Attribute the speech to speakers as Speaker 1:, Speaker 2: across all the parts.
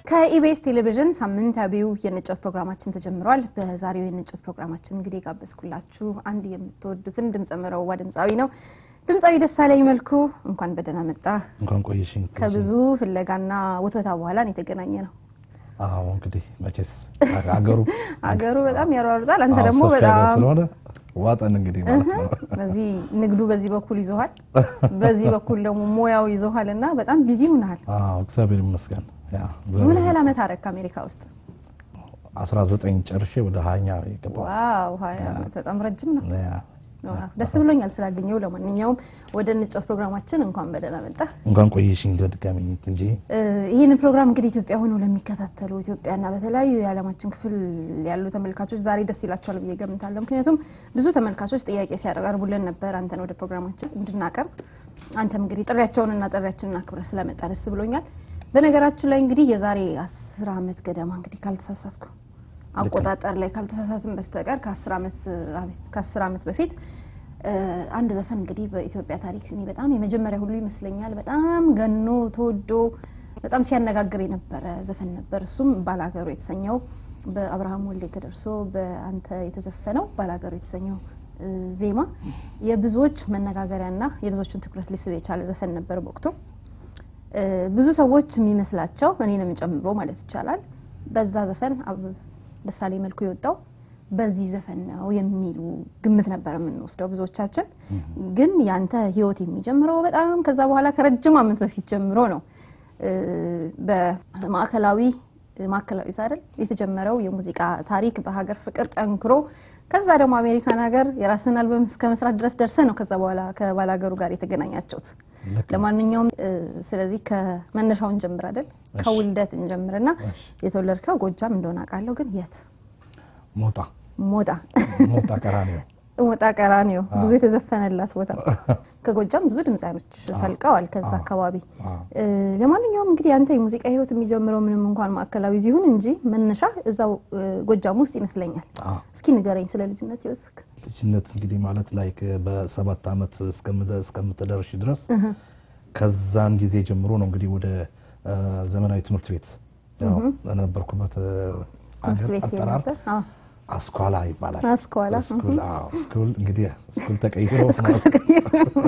Speaker 1: ከኢቢኤስ ቴሌቪዥን ሳምንታዊው የንጨት ፕሮግራማችን ተጀምሯል። በዛሬው የንጨት ፕሮግራማችን እንግዲህ የጋበዝኩላችሁ አንድ የምትወዱትን ድምፀ መረዋ ድምፃዊ ነው። ድምፃዊ ደሳለኝ መልኩ እንኳን በደህና መጣ።
Speaker 2: እንኳን ቆየሽኝ።
Speaker 1: ከብዙ ፍለጋና ውትወታ በኋላ ነው የተገናኘ ነው።
Speaker 2: አዎ እንግዲህ መቼስ አገሩ
Speaker 1: አገሩ በጣም ያሯሩጣል። አንተ
Speaker 2: አዎ፣
Speaker 1: ደግሞ
Speaker 2: ሰፊ ሀገር
Speaker 1: በጣም
Speaker 2: ስለሆነ ዋጠን እንግዲህ ማለት ነው።
Speaker 1: በዚህ ንግዱ በዚህ በኩል ይዞሃል፣ በዚህ በኩል ደግሞ ሙያው ይዞሃል እና በጣም ቢዚ ሆነሃል።
Speaker 2: አዎ እግዚአብሔር ይመስገን። ያ
Speaker 1: ምን ያህል ዓመት አረክ አሜሪካ ውስጥ?
Speaker 2: 19 ጨርሼ ወደ ሀያኛ የገባው
Speaker 1: ዋው ሀያ ዓመት በጣም ረጅም ነው።
Speaker 2: ያ
Speaker 1: ዋው፣ ደስ ብሎኛል ስላገኘው። ለማንኛውም ወደ ንጨት ፕሮግራማችን እንኳን በደህና መጣ።
Speaker 2: እንኳን ቆየሽኝ በድጋሚ እንጂ
Speaker 1: ይህንን ፕሮግራም እንግዲህ ኢትዮጵያ ሆነው ለሚከታተሉ ኢትዮጵያና በተለያዩ የዓለማችን ክፍል ያሉ ተመልካቾች ዛሬ ደስ ይላቸዋል ብዬ ገምታለሁ። ምክንያቱም ብዙ ተመልካቾች ጥያቄ ሲያቀርቡልን ነበር አንተን ወደ ፕሮግራማችን እንድናቀርብ። አንተም እንግዲህ ጥሪያቸውንና ጥሪያችንን አክብረህ ስለመጣ ደስ ብሎኛል። በነገራችን ላይ እንግዲህ የዛሬ አስር ዓመት ገደማ እንግዲህ ካልተሳሳትኩ አቆጣጠር ላይ ካልተሳሳትን በስተቀር ከአስር ዓመት ከአስር ዓመት በፊት እ አንድ ዘፈን እንግዲህ በኢትዮጵያ ታሪክ እኔ በጣም የመጀመሪያ ሁሉ ይመስለኛል በጣም ገኖ ተወዶ በጣም ሲያነጋግር የነበረ ዘፈን ነበር። እሱም ባላገሩ የተሰኘው በአብርሃም ወልዴ ተደርሶ በአንተ የተዘፈነው ባላገሩ የተሰኘው እ ዜማ የብዙዎች መነጋገሪያና የብዙዎችን ትኩረት ሊስብ የቻለ ዘፈን ነበር በወቅቱ። እ ብዙ ሰዎች የሚመስላቸው እኔንም ጨምሮ ማለት ይቻላል በዛ ዘፈን አብ- ደሳለኝ መልኩ የወጣው በዚህ ዘፈን ነው የሚሉ ግምት ነበር የምንወስደው ብዙዎቻችን። ግን ያንተ ህይወት የሚጀምረው በጣም ከዛ በኋላ ከረጅም ዓመት በፊት ጀምሮ ነው። እ በማዕከላዊ ማዕከላዊ አይደል የተጀመረው የሙዚቃ ታሪክ በሀገር ፍቅር ጠንክሮ ከዛ ደግሞ አሜሪካን ሀገር የራስን አልበም እስከ መስራት ድረስ ደርሰ ነው ከዛ በኋላ ከባላገሩ ጋር የተገናኛችሁት።
Speaker 2: ልክ ነው።
Speaker 1: ለማንኛውም እ ስለዚህ ከመነሻውን እንጀምር አይደል ከውልደት እንጀምርና የተወለድከው ጎጃም እንደሆነ አውቃለሁ። ግን የት?
Speaker 2: ሞጣ
Speaker 1: ሞጣ
Speaker 2: ሞጣ ቀራኒዮ
Speaker 1: ሞጣ ቀራኒዮ ብዙ የተዘፈነላት ቦታ። ከጎጃም ብዙ ድምፃኖች ፈልቀዋል ከዛ አካባቢ።
Speaker 2: አዎ።
Speaker 1: እ ለማንኛውም እንግዲህ አንተ የሙዚቃ ህይወት የሚጀምረው ምንም እንኳን ማዕከላዊ ይሁን እንጂ መነሻ እዛው እ ጎጃም ውስጥ ይመስለኛል።
Speaker 2: አዎ።
Speaker 1: እስኪ ንገረኝ ስለ ልጅነት ህይወት።
Speaker 2: ልጅነት እንግዲህ ማለት ላይ በሰባት ዓመት እስከምደ- እስከምትደርሽ ድረስ ከዛን ጊዜ ጀምሮ ነው እንግዲህ ወደ አ፣ ዘመናዊ ትምህርት ቤት ያው በነበርኩበት አ፣
Speaker 1: ትምህርት
Speaker 2: አገር
Speaker 1: ቤት
Speaker 2: አጠራር
Speaker 1: ነበር? አዎ።
Speaker 2: አስኳላ ይባላል።
Speaker 1: አስኳላ፣
Speaker 2: ስኩል አዎ፣ ስኩል እንግዲህ ስኩል ተቀይሮ
Speaker 1: እስኩ ተቀይሮ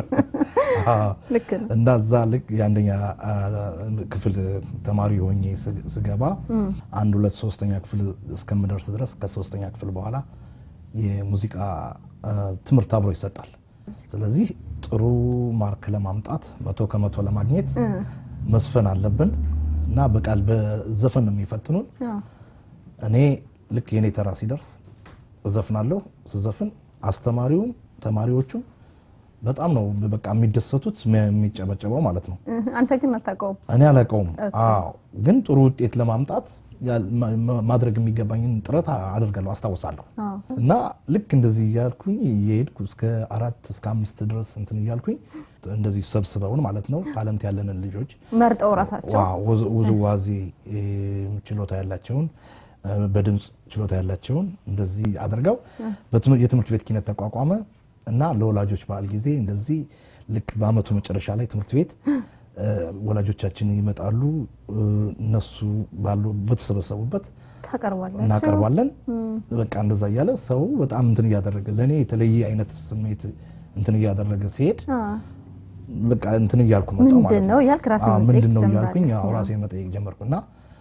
Speaker 2: አዎ።
Speaker 1: ልክ ነው።
Speaker 2: እና እዛ ልክ የአንደኛ አ፣ ክፍል ተማሪ ሆኜ ስ- ስገባ አንድ ሁለት ሶስተኛ ክፍል እስከምደርስ ድረስ ከሶስተኛ ክፍል በኋላ የሙዚቃ አ፣ ትምህርት አብሮ ይሰጣል። ስለዚህ ጥሩ ማርክ ለማምጣት መቶ ከመቶ ለማግኘት መስፈን አለብን እና በቃል በዘፈን ነው የሚፈትኑን።
Speaker 1: አዎ።
Speaker 2: እኔ ልክ የኔ ተራ ሲደርስ እዘፍናለሁ። ስዘፍን አስተማሪውም ተማሪዎቹም በጣም ነው በቃ የሚደሰቱት የሚጨበጨበው ማለት ነው።
Speaker 1: እህ፣ አንተ ግን አታውቀውም።
Speaker 2: እኔ አላውቀውም። አዎ ግን ጥሩ ውጤት ለማምጣት ያል- ማ- ማ- ማድረግ የሚገባኝን ጥረት አደርጋለሁ፣ አስታውሳለሁ።
Speaker 1: አዎ።
Speaker 2: እና ልክ እንደዚህ እያልኩኝ እየሄድኩ እስከ አራት እስከ አምስት ድረስ እንትን እያልኩኝ እንደዚህ ሰብስበውን ማለት ነው ታለንት ያለንን ልጆች
Speaker 1: መርጠው ራሳቸው
Speaker 2: ዋው፣ ውዝ- ውዝዋዜ እ፣ ችሎታ ያላቸውን እ፣ በድምፅ ችሎታ ያላቸውን እንደዚህ አድርገው በትም- የትምህርት ቤት ኪነት ተቋቋመ እና ለወላጆች በዓል ጊዜ እንደዚህ ልክ በአመቱ መጨረሻ ላይ ትምህርት ቤት እ፣ ወላጆቻችን ይመጣሉ እ፣ እነሱ ባሉ በተሰበሰቡበት
Speaker 1: ታቀርባላችሁ።
Speaker 2: እናቀርባለን። በቃ እንደዛ እያለ ሰው በጣም እንትን እያደረገ ለእኔ የተለየ አይነት ስሜት እንትን እያደረገ ሲሄድ
Speaker 1: አዎ።
Speaker 2: በቃ እንትን እያልኩ መጣሁ ማለት
Speaker 1: ምንድን ነው እያልክ ራስህን
Speaker 2: አዎ፣
Speaker 1: መጠየቅ
Speaker 2: ምንድን ነው
Speaker 1: ትጀምራለህ።
Speaker 2: እያልኩኝ አዎ፣ ራሴን መጠየቅ ጀመርኩና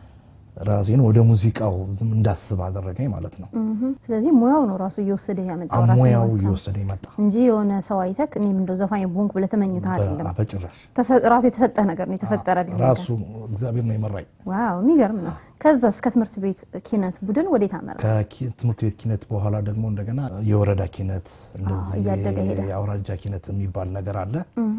Speaker 2: ራሴን ወደ ሙዚቃው እንዳስብ አደረገኝ ማለት ነው።
Speaker 1: እህ፣ ስለዚህ ሙያው ነው ራሱ እየወሰደ ያመጣው ራስህን
Speaker 2: ሙያው
Speaker 1: ማለት ነው።
Speaker 2: እየወሰደ መጣ።
Speaker 1: እንጂ የሆነ ሰው አይተክ እኔም እንደው ዘፋኝ ቦንክ ብለህ ተመኝተህ አይደለም።
Speaker 2: በ- በጭራሽ
Speaker 1: ተሰ- ራሱ የተሰጠህ ነገር ነው የተፈጠረልህ ነገር።
Speaker 2: ራሱ እግዚአብሔር ነው የመራኝ።
Speaker 1: ዋው የሚገርም ነው። ከዛ እስከ ትምህርት ቤት ኪነት ቡድን ወዴት አመራ?
Speaker 2: ከትምህርት ቤት ኪነት በኋላ ደግሞ እንደገና የወረዳ ኪነት እንደዚህ
Speaker 1: እያደገ ሄደ።
Speaker 2: የአውራጃ ኪነት የሚባል ነገር አለ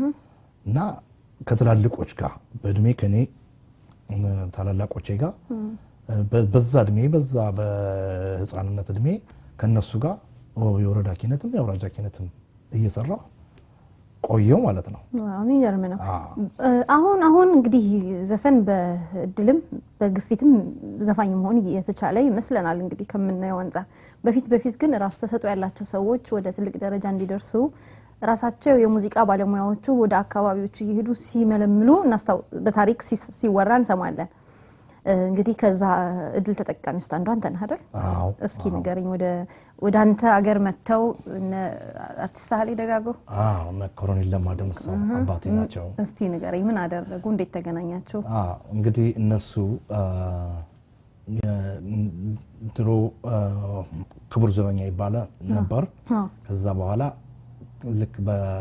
Speaker 2: እና ከትላልቆች ጋር በእድሜ ከኔ እም፣ ታላላቆቼ ጋር በ- በዛ እድሜ በዛ በህፃንነት እድሜ ከነሱ ጋር ኦ፣ የወረዳ ኪነትም የአውራጃ ኪነትም እየሰራሁ ቆየው ማለት ነው።
Speaker 1: ዋው የሚገርም ነው።
Speaker 2: አዎ።
Speaker 1: እ፣ አሁን አሁን እንግዲህ ዘፈን በእድልም በግፊትም ዘፋኝ መሆን የተቻለ ይመስለናል እንግዲህ ከምናየው አንጻር። በፊት በፊት ግን ራሱ ተሰጥኦ ያላቸው ሰዎች ወደ ትልቅ ደረጃ እንዲደርሱ ራሳቸው የሙዚቃ ባለሙያዎቹ ወደ አካባቢዎቹ እየሄዱ ሲመለምሉ እናስታው- በታሪክ ሲ- ሲወራ እንሰማለን። እንግዲህ ከዛ እድል ተጠቃሚ ውስጥ አንዱ አንተ ነህ አይደል?
Speaker 2: አዎ
Speaker 1: እስኪ ንገረኝ። ወደ ወደ አንተ አገር መጥተው እነ አርቲስት ሳህሌ ደጋጎ
Speaker 2: አዎ እነ ኮሎኔል ለማ ደምሰው አባቴ ናቸው።
Speaker 1: እስቲ ንገረኝ፣ ምን አደረጉ? እንዴት ተገናኛችሁ?
Speaker 2: አዎ እንግዲህ እነሱ ድሮ ክቡር ዘበኛ ይባለ ነበር።
Speaker 1: አዎ።
Speaker 2: ከዛ በኋላ ልክ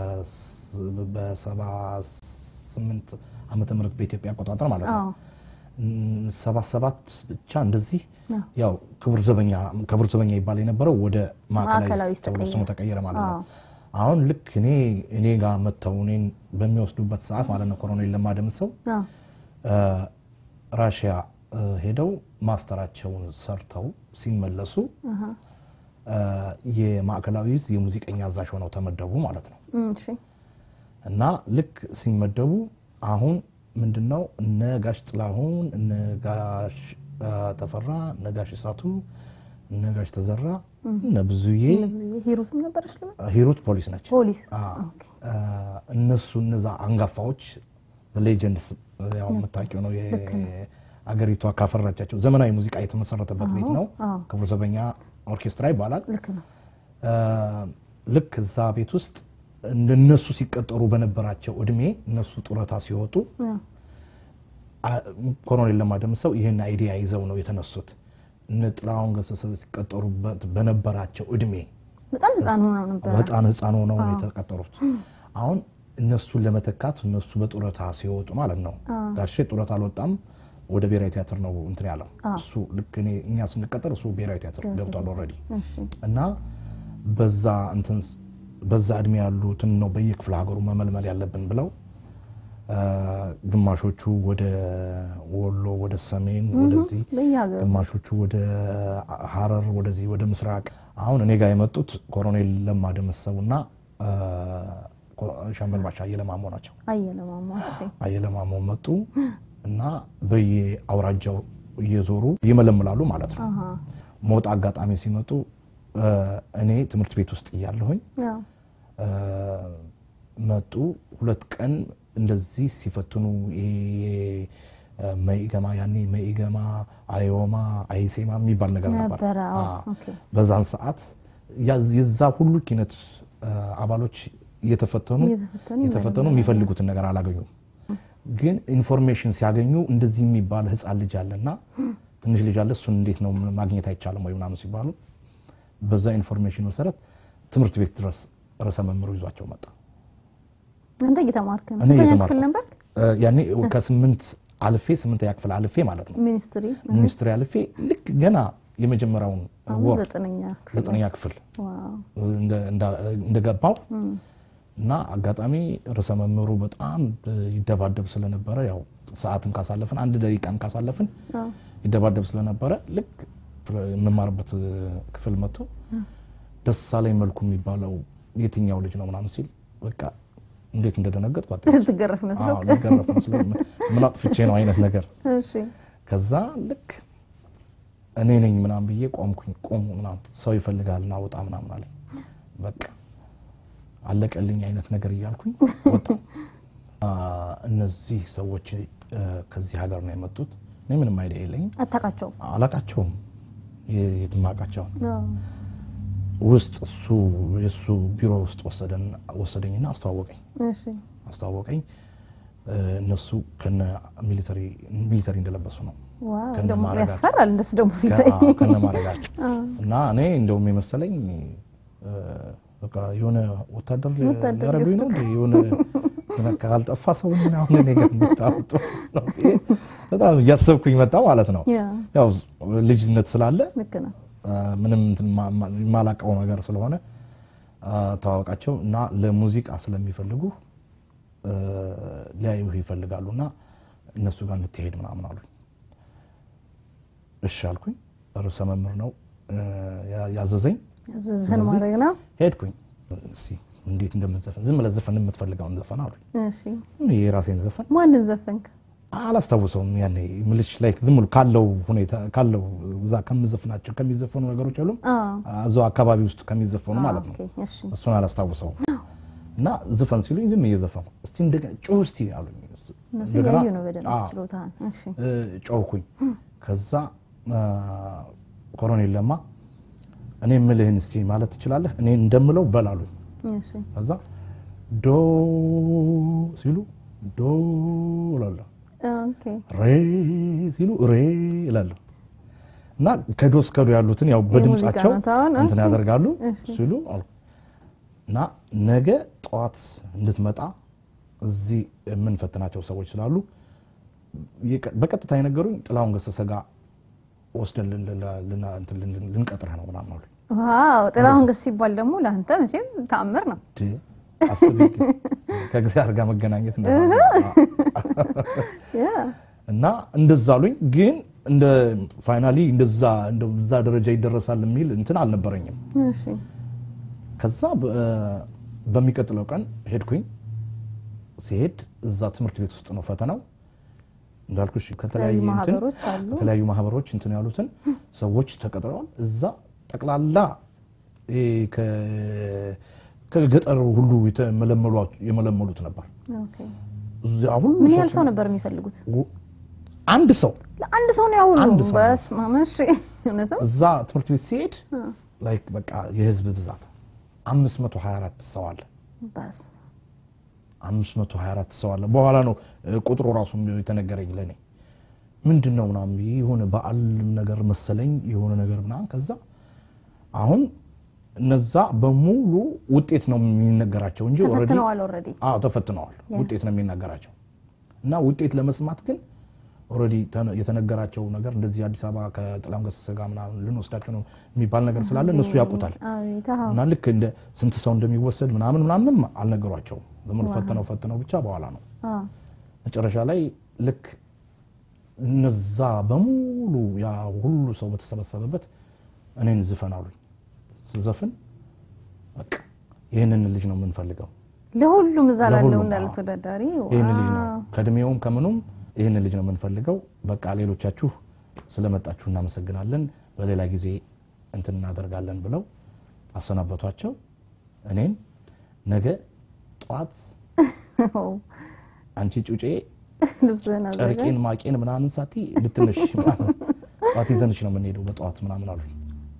Speaker 2: በሰባ ስምንት ዓመተ ምህረት በኢትዮጵያ አቆጣጠር ማለት ነው
Speaker 1: አዎ።
Speaker 2: ሰባ ሰባት ብቻ እንደዚህ
Speaker 1: አዎ።
Speaker 2: ያው ክቡር ዘበኛ ክቡር ዘበኛ ይባል የነበረው ወደ
Speaker 1: ማዕከላዊ
Speaker 2: ማዕከላዊ
Speaker 1: ውስጥ
Speaker 2: ተብሎ
Speaker 1: ተቀየረ።
Speaker 2: ስሙ ተቀየረ ማለት ነው።
Speaker 1: አዎ።
Speaker 2: አሁን ልክ እኔ እኔ ጋር መጥተው እኔን በሚወስዱበት ሰዓት ማለት ነው ኮሎኔል ለማ ደምሰው
Speaker 1: አዎ።
Speaker 2: ራሽያ እ፣ ሄደው ማስተራቸውን ሰርተው ሲመለሱ
Speaker 1: አሃ።
Speaker 2: እ፣ የማዕከላዊ ዕዝ የሙዚቀኛ አዛዥ ሆነው ተመደቡ ማለት ነው።
Speaker 1: እም፣ እሺ።
Speaker 2: እና ልክ ሲመደቡ አሁን ምንድነው እነ ጋሽ ጥላሁን እነ ጋሽ እ፣ ተፈራ እነ ጋሽ እሳቱ እነ ጋሽ ተዘራ እነ ብዙዬ
Speaker 1: ሂሩትም ነበረች ልበል?
Speaker 2: ሂሩት ፖሊስ ነች።
Speaker 1: ፖሊስ
Speaker 2: አዎ።
Speaker 1: ኦኬ።
Speaker 2: እ፣ እነሱ እነዛ አንጋፋዎች ሌጀንድስ ያው የምታውቂው ነው የአገሪቷ ካፈራቻቸው ዘመናዊ ሙዚቃ የተመሰረተበት ቤት ነው።
Speaker 1: አዎ።
Speaker 2: ክቡር ዘበኛ ኦርኬስትራ ይባላል።
Speaker 1: ልክ ነው።
Speaker 2: እ፣ ልክ እዛ ቤት ውስጥ እነሱ ሲቀጠሩ በነበራቸው እድሜ እነሱ ጡረታ ሲወጡ
Speaker 1: አዎ።
Speaker 2: አ- ኮሎኔል ለማ ደምሰው ይህን አይዲያ ይዘው ነው የተነሱት። እነ ጥላሁን ገሰሰ ሲቀጠሩበት በነበራቸው እድሜ
Speaker 1: በጣም ህፃን ሆነው ነበር።
Speaker 2: በጣም ህፃን ሆነው ነው የተቀጠሩት። አሁን እነሱን ለመተካት እነሱ በጡረታ ሲወጡ ማለት ነው። ጋሼ ጡረታ አልወጣም፣ ወደ ብሔራዊ ቲያትር ነው እንትን ያለው እሱ። ልክ እኔ እኛ ስንቀጠር እሱ ብሔራዊ ቲያትር ገብቷል ኦልሬዲ
Speaker 1: እሺ።
Speaker 2: እና በዛ እንትን በዛ እድሜ ያሉትን ነው በየክፍለ ሀገሩ መመልመል ያለብን ብለው አ፣ ግማሾቹ ወደ ወሎ፣ ወደ ሰሜን፣ ወደዚህ
Speaker 1: በየሀገሩ
Speaker 2: ግማሾቹ ወደ ሀረር፣ ወደዚህ ወደ ምስራቅ። አሁን እኔ ጋር የመጡት ኮሎኔል ለማ ደመሰቡና አ፣ ኮ- ሻምበል ባሻ አየለማሞ ናቸው።
Speaker 1: አየለማማ። እሺ።
Speaker 2: አየለማሞ መጡ እና በየአውራጃው እየዞሩ ይመለምላሉ ማለት ነው።
Speaker 1: አሃ።
Speaker 2: ሞጣ አጋጣሚ ሲመጡ አ፣ እኔ ትምህርት ቤት ውስጥ እያለሁኝ
Speaker 1: አዎ።
Speaker 2: አ፣ መጡ። ሁለት ቀን እንደዚህ ሲፈትኑ ይሄ መኢገማ ያኔ መኢገማ አዮማ አይሴማ የሚባል ነገር ነበር።
Speaker 1: ነበረ። አዎ።
Speaker 2: አ፣
Speaker 1: ኦኬ።
Speaker 2: በዛን ሰዓት ያ- የዛ ሁሉ ኪነት አ፣ አባሎች እየተፈተኑ
Speaker 1: እየተፈተኑ
Speaker 2: የተፈተኑ የሚፈልጉትን ነገር አላገኙም። ግን ኢንፎርሜሽን ሲያገኙ እንደዚህ የሚባል ህፃን ልጅ አለና ትንሽ ልጅ አለ እሱን እንዴት ነው ማግኘት አይቻልም ወይ ምናምን ሲባሉ በዛ ኢንፎርሜሽን መሰረት ትምህርት ቤት ድረስ ርዕሰ መምህሩ ይዟቸው መጣ።
Speaker 1: አንተ እየተማርክ ነው?
Speaker 2: እኔ
Speaker 1: ስንተኛ
Speaker 2: እየተማርኩ
Speaker 1: ክፍል ነበር?
Speaker 2: እ፣ ያኔ ከስምንት አልፌ ስምንተኛ ክፍል አልፌ ማለት ነው
Speaker 1: ሚኒስትሪ
Speaker 2: ሚኒስትሪ አልፌ ልክ ገና የመጀመሪያውን
Speaker 1: አሁን
Speaker 2: ወር
Speaker 1: ዘጠነኛ ክፍል።
Speaker 2: ዘጠነኛ ክፍል
Speaker 1: ዋው።
Speaker 2: እንደ- እንዳ- እንደገባው እና አጋጣሚ ርዕሰ መምህሩ በጣም ይደባደብ ስለነበረ ያው ሰዓትም ካሳለፍን አንድ ደቂቃም ካሳለፍን
Speaker 1: አዎ።
Speaker 2: ይደባደብ ስለነበረ ልክ የምማርበት ክፍል መጥቶ ደሳለኝ መልኩ የሚባለው የትኛው ልጅ ነው ምናምን ሲል በቃ እንዴት እንደደነገጥ
Speaker 1: ልትገረፍ መስሎ።
Speaker 2: ልገረፍ መስሎ ምን አጥፍቼ ነው አይነት ነገር
Speaker 1: እሺ።
Speaker 2: ከዛ ልክ እኔ ነኝ ምናምን ብዬ ቆምኩኝ። ቆሙ ምናምን ሰው ይፈልጋል ና ውጣ ምናምን አለኝ። በቃ አለቀልኝ አይነት ነገር እያልኩኝ ወጣ። እነዚህ ሰዎች እ፣ ከዚህ ሀገር ነው የመጡት። እኔ ምንም አይዲያ የለኝም፣
Speaker 1: አታውቃቸውም?
Speaker 2: አላቃቸውም፣ የትማቃቸውን
Speaker 1: አዎ።
Speaker 2: ውስጥ እሱ የእሱ ቢሮ ውስጥ ወሰደን ወሰደኝና አስተዋወቀኝ
Speaker 1: እሺ።
Speaker 2: አስተዋወቀኝ። እ፣ እነሱ ከነ ሚሊተሪ ሚሊተሪ እንደለበሱ ነው
Speaker 1: ዋው።
Speaker 2: ከነ
Speaker 1: ደግሞ
Speaker 2: ማረጋቸው።
Speaker 1: ያስፈራል እንደሱ ደግሞ ሲታይ።
Speaker 2: ከ- ከነ ማድረጋቸው እና እኔ እንደውም የመሰለኝ እ፣ በቃ የሆነ ወታደር
Speaker 1: ወታደር
Speaker 2: ያረጉኝ ነው እንዴ? የሆነ የሆነ ካልጠፋ ሰው ምን አሁን እኔ ጋር የምታወጡ ነው ብዬ በጣም እያሰብኩኝ መጣ ማለት ነው።
Speaker 1: ያ
Speaker 2: ያው ልጅነት ስላለ
Speaker 1: ልክ ነው።
Speaker 2: አ፣ ምንም እንትን ማ- ማ- የማላውቀው ነገር ስለሆነ አ፣ ተዋወቃቸው እና ለሙዚቃ ስለሚፈልጉ እ፣ ሊያዩህ ይፈልጋሉ እና እነሱ ጋር እንድትሄድ ምናምን አሉኝ። እሺ አልኩኝ። ርዕሰ መምህር ነው እ፣ ያ- ያዘዘኝ።
Speaker 1: ያዘዝህን ማድረግ ነው።
Speaker 2: ሄድኩኝ። እስኪ እንዴት እንደምትዘፈን ዝም ብለህ ዘፈን የምትፈልገውን ዘፈን አሉኝ።
Speaker 1: እሺ።
Speaker 2: የራሴን ዘፈን
Speaker 1: ማንን ዘፈንክ?
Speaker 2: አላስታውሰውም። ያኔ ምልሽ ላይ ዝም ብሎ ካለው ሁኔታ ካለው እዛ ከምዘፍናቸው ከሚዘፈኑ ነገሮች አሉ
Speaker 1: አዎ።
Speaker 2: እዛው አካባቢ ውስጥ ከሚዘፈኑ ማለት ነው።
Speaker 1: ኦኬ። እሺ።
Speaker 2: እሱን አላስታውሰውም እና ዝፈን ሲሉኝ ዝም እየዘፈኑ እስቲ እንደገና ጩህ እስቲ አሉኝ።
Speaker 1: እነሱ
Speaker 2: እንደገና
Speaker 1: እያዩ ነው በደንብ
Speaker 2: አዎ፣
Speaker 1: ችሎታህን። እሺ
Speaker 2: እ፣ ጮህኩኝ። ከዛ አ፣ ኮሎኔል ለማ እኔ የምልህን እስቲ ማለት ትችላለህ? እኔ እንደምለው በላሉኝ።
Speaker 1: እሺ
Speaker 2: ከዛ ዶ ሲሉ ዶ እላለሁ፣
Speaker 1: ኦኬ
Speaker 2: ሬ ሲሉ ሬ እላለሁ እና ከዶ እስከ ዶ ያሉትን ያው በድምጻቸው
Speaker 1: የሙዚቃ ኖታውን፣
Speaker 2: እንትን
Speaker 1: ኦኬ።
Speaker 2: ያደርጋሉ
Speaker 1: እሺ።
Speaker 2: ሲሉ አልኩ እና ነገ ጠዋት እንድትመጣ እዚህ የምንፈትናቸው ሰዎች ስላሉ የቀ- በቀጥታ የነገሩኝ ጥላሁን ገሰሰ ጋር ወስደን ልን- ልን- ልን- እንትን ልን- ልንቀጥረህ ነው ምናምን አሉኝ።
Speaker 1: ዋው ጥላሁን ገሰሰ ሲባል ደግሞ ለአንተ መቼም ተአምር ነው።
Speaker 2: ድ አስቤ ከእግዚአብሔር ጋር መገናኘት እንደማለት ነው።
Speaker 1: ያ
Speaker 2: እና እንደዛ አሉኝ። ግን እንደ ፋይናሊ እንደዛ እንደዛ ደረጃ ይደረሳል የሚል እንትን አልነበረኝም።
Speaker 1: እሺ
Speaker 2: ከዛ በ- በሚቀጥለው ቀን ሄድኩኝ። ሲሄድ እዛ ትምህርት ቤት ውስጥ ነው ፈተናው እንዳልኩሽ ከተለያየ
Speaker 1: የተለያዩ
Speaker 2: እንትን
Speaker 1: ማህበሮች አሉ።
Speaker 2: ከተለያዩ ማህበሮች እንትን ያሉትን ሰዎች ተቀጥረዋል። እዛ ጠቅላላ ይሄ ከ- ከገጠር ሁሉ የተመለመሏ- የመለመሉት ነበር።
Speaker 1: ኦኬ
Speaker 2: እዚያ ሁሉ
Speaker 1: ምን ያህል
Speaker 2: ሰው
Speaker 1: ሰው ነበር የሚፈልጉት?
Speaker 2: አንድ ሰው
Speaker 1: ለአንድ ሰው ነው ያሁሉ?
Speaker 2: አንድ ሰው ነው።
Speaker 1: በስመ አብ እሺ እውነትም
Speaker 2: እዛ ትምህርት ቤት ሲሄድ ላይክ በቃ የህዝብ ብዛት 524 ሰው አለ።
Speaker 1: በስመ
Speaker 2: 524 ሰው አለ። በኋላ ነው እ, ቁጥሩ ራሱ የተነገረኝ ለኔ ምንድን ነው ምናምን ብዬ የሆነ በዓል ነገር መሰለኝ የሆነ ነገር ምናምን። ከዛ አሁን እነዛ በሙሉ ውጤት ነው የሚነገራቸው እንጂ already-
Speaker 1: ተፈትነዋል ኦልሬዲ።
Speaker 2: አዎ ተፈትነዋል። ውጤት ነው የሚነገራቸው እና ውጤት ለመስማት ግን ኦልሬዲ ተነ- የተነገራቸው ነገር እንደዚህ አዲስ አበባ ከጥላሁን ገሰሰ ጋር ምናምን ልንወስዳቸው ነው የሚባል ነገር ስላለ እነሱ ያውቁታል።
Speaker 1: አቤት አዎ።
Speaker 2: እና ልክ እንደ ስንት ሰው እንደሚወሰድ ምናምን ምናምንም አልነገሯቸውም። ዝም ብሎ ፈተነው ፈተነው ብቻ በኋላ ነው
Speaker 1: አዎ።
Speaker 2: መጨረሻ ላይ ልክ እነዛ በሙሉ ያ ሁሉ ሰው በተሰበሰበበት እኔን ዝፈን አሉኝ። ስዘፍን በቃ ይህንን ልጅ ነው የምንፈልገው፣
Speaker 1: ለሁሉም እዛ ላለው
Speaker 2: ለሁሉም፣
Speaker 1: እንዳለ
Speaker 2: አዎ።
Speaker 1: ተወዳዳሪ
Speaker 2: ይህን ልጅ ነው
Speaker 1: ዋው።
Speaker 2: ከእድሜውም ከምኑም ይህን ልጅ ነው የምንፈልገው። በቃ ሌሎቻችሁ ስለመጣችሁ እናመሰግናለን፣ በሌላ ጊዜ እንትን እናደርጋለን ብለው አሰናበቷቸው። እኔን ነገ ጠዋት አንቺ ጩጬ
Speaker 1: ልብስህን አዘጋጅ።
Speaker 2: ጨርቄን ማቄን ምናምን ሳቲ ልትነሽ ምናምን ጠዋት ይዘንሽ ነው የምንሄደው በጠዋት ምናምን አሉኝ።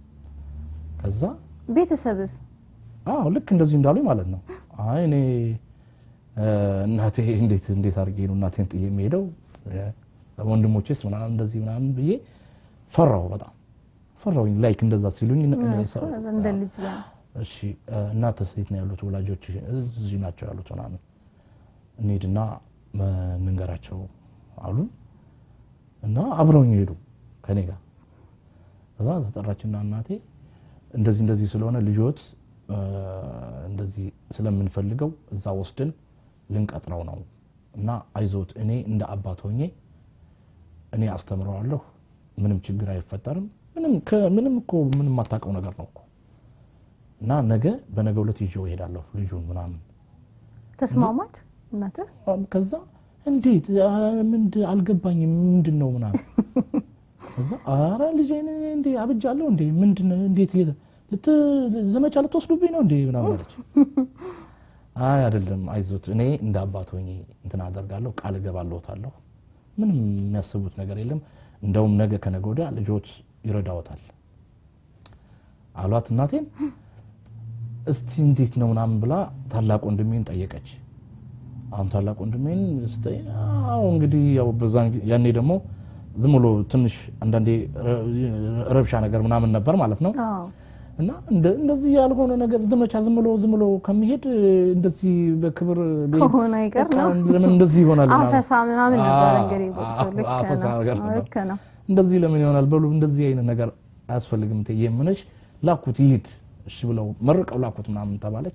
Speaker 2: ከዛ
Speaker 1: ቤተሰብስ
Speaker 2: አዎ ልክ እንደዚህ እንዳሉኝ ማለት ነው። አይ እኔ እ፣ እናቴ እንዴት እንዴት አድርጌ ነው እናቴን ጥዬ የሚሄደው እ፣ ወንድሞቼስ ምናምን እንደዚህ ምናምን ብዬ ፈራሁ፣ በጣም ፈራሁኝ። ላይክ እንደዛ ሲሉኝ ነ- ነ- ሰው-
Speaker 1: እንደ ልጅ ያ
Speaker 2: እሺ እ፣ እናትህ የት ነው ያሉት? ወላጆች እዚህ ናቸው ያሉት ምናምን እንሂድና እ፣ እንንገራቸው አሉን እና አብረውኝ ሄዱ ከኔ ጋር። ከዛ ተጠራችና እናቴ እንደዚህ እንደዚህ ስለሆነ ልጆት እ፣ እንደዚህ ስለምንፈልገው እዛ ወስደን ልንቀጥረው ነው እና አይዞት፣ እኔ እንደ አባት ሆኜ እኔ አስተምረዋለሁ፣ ምንም ችግር አይፈጠርም። ምንም ከምንም እኮ ምንም የማታውቀው ነገር ነው እኮ እና ነገ በነገ ዕለት ይዤው እሄዳለሁ ልጁን ምናምን
Speaker 1: ተስማማች እናትህ?
Speaker 2: ከዛ እንዴት አ፣ ምንድ- አልገባኝም ምንድን ነው ምናምን ከዛ አረ ልጄን እንዴ አብጃለሁ እንዴ ምንድን ነው እንዴት እየተ- ልት- ዘመቻ ልትወስዱብኝ ነው እንዴ ምናምን አለች አይ አይደለም አይዞት እኔ እንደ አባት ሆኜ እንትን አደርጋለሁ ቃል እገባለሁታለሁ ምንም የሚያስቡት ነገር የለም እንደውም ነገ ከነገ ወዲያ ልጆት ይረዳዎታል አሏት እናቴን እስቲ እንዴት ነው ምናምን ብላ ታላቅ ወንድሜን ጠየቀች አሁን ታላቅ ወንድሜን ስጠይቅ አዎ እንግዲህ ያው በዛን ጊዜ- ያኔ ደግሞ ዝም ብሎ ትንሽ አንዳንዴ ረ- ረብሻ ነገር ምናምን ነበር ማለት ነው
Speaker 1: አዎ
Speaker 2: እና እንደ- እንደዚህ ያልሆነ ነገር ዘመቻ ዝም ብሎ ዝም ብሎ ከሚሄድ እንደዚህ በክብር ቤት
Speaker 1: ከሆነ አይቀር
Speaker 2: በቃ
Speaker 1: ነው።
Speaker 2: ለምን እንደዚህ ይሆናል ምናምን።
Speaker 1: አፈሳ ምናምን ነበር
Speaker 2: አዎ፣
Speaker 1: እንግዲህ ወቅቱ። ልክ
Speaker 2: አፈሳ
Speaker 1: ነው።
Speaker 2: ነገር ነበር።
Speaker 1: ልክ ነው።
Speaker 2: እንደዚህ ለምን ይሆናል በሉ እንደዚህ አይነት ነገር አያስፈልግም እቴ የምነሽ ላኩት ይሂድ እሺ ብለው መርቀው ላኩት ምናምን ተባለች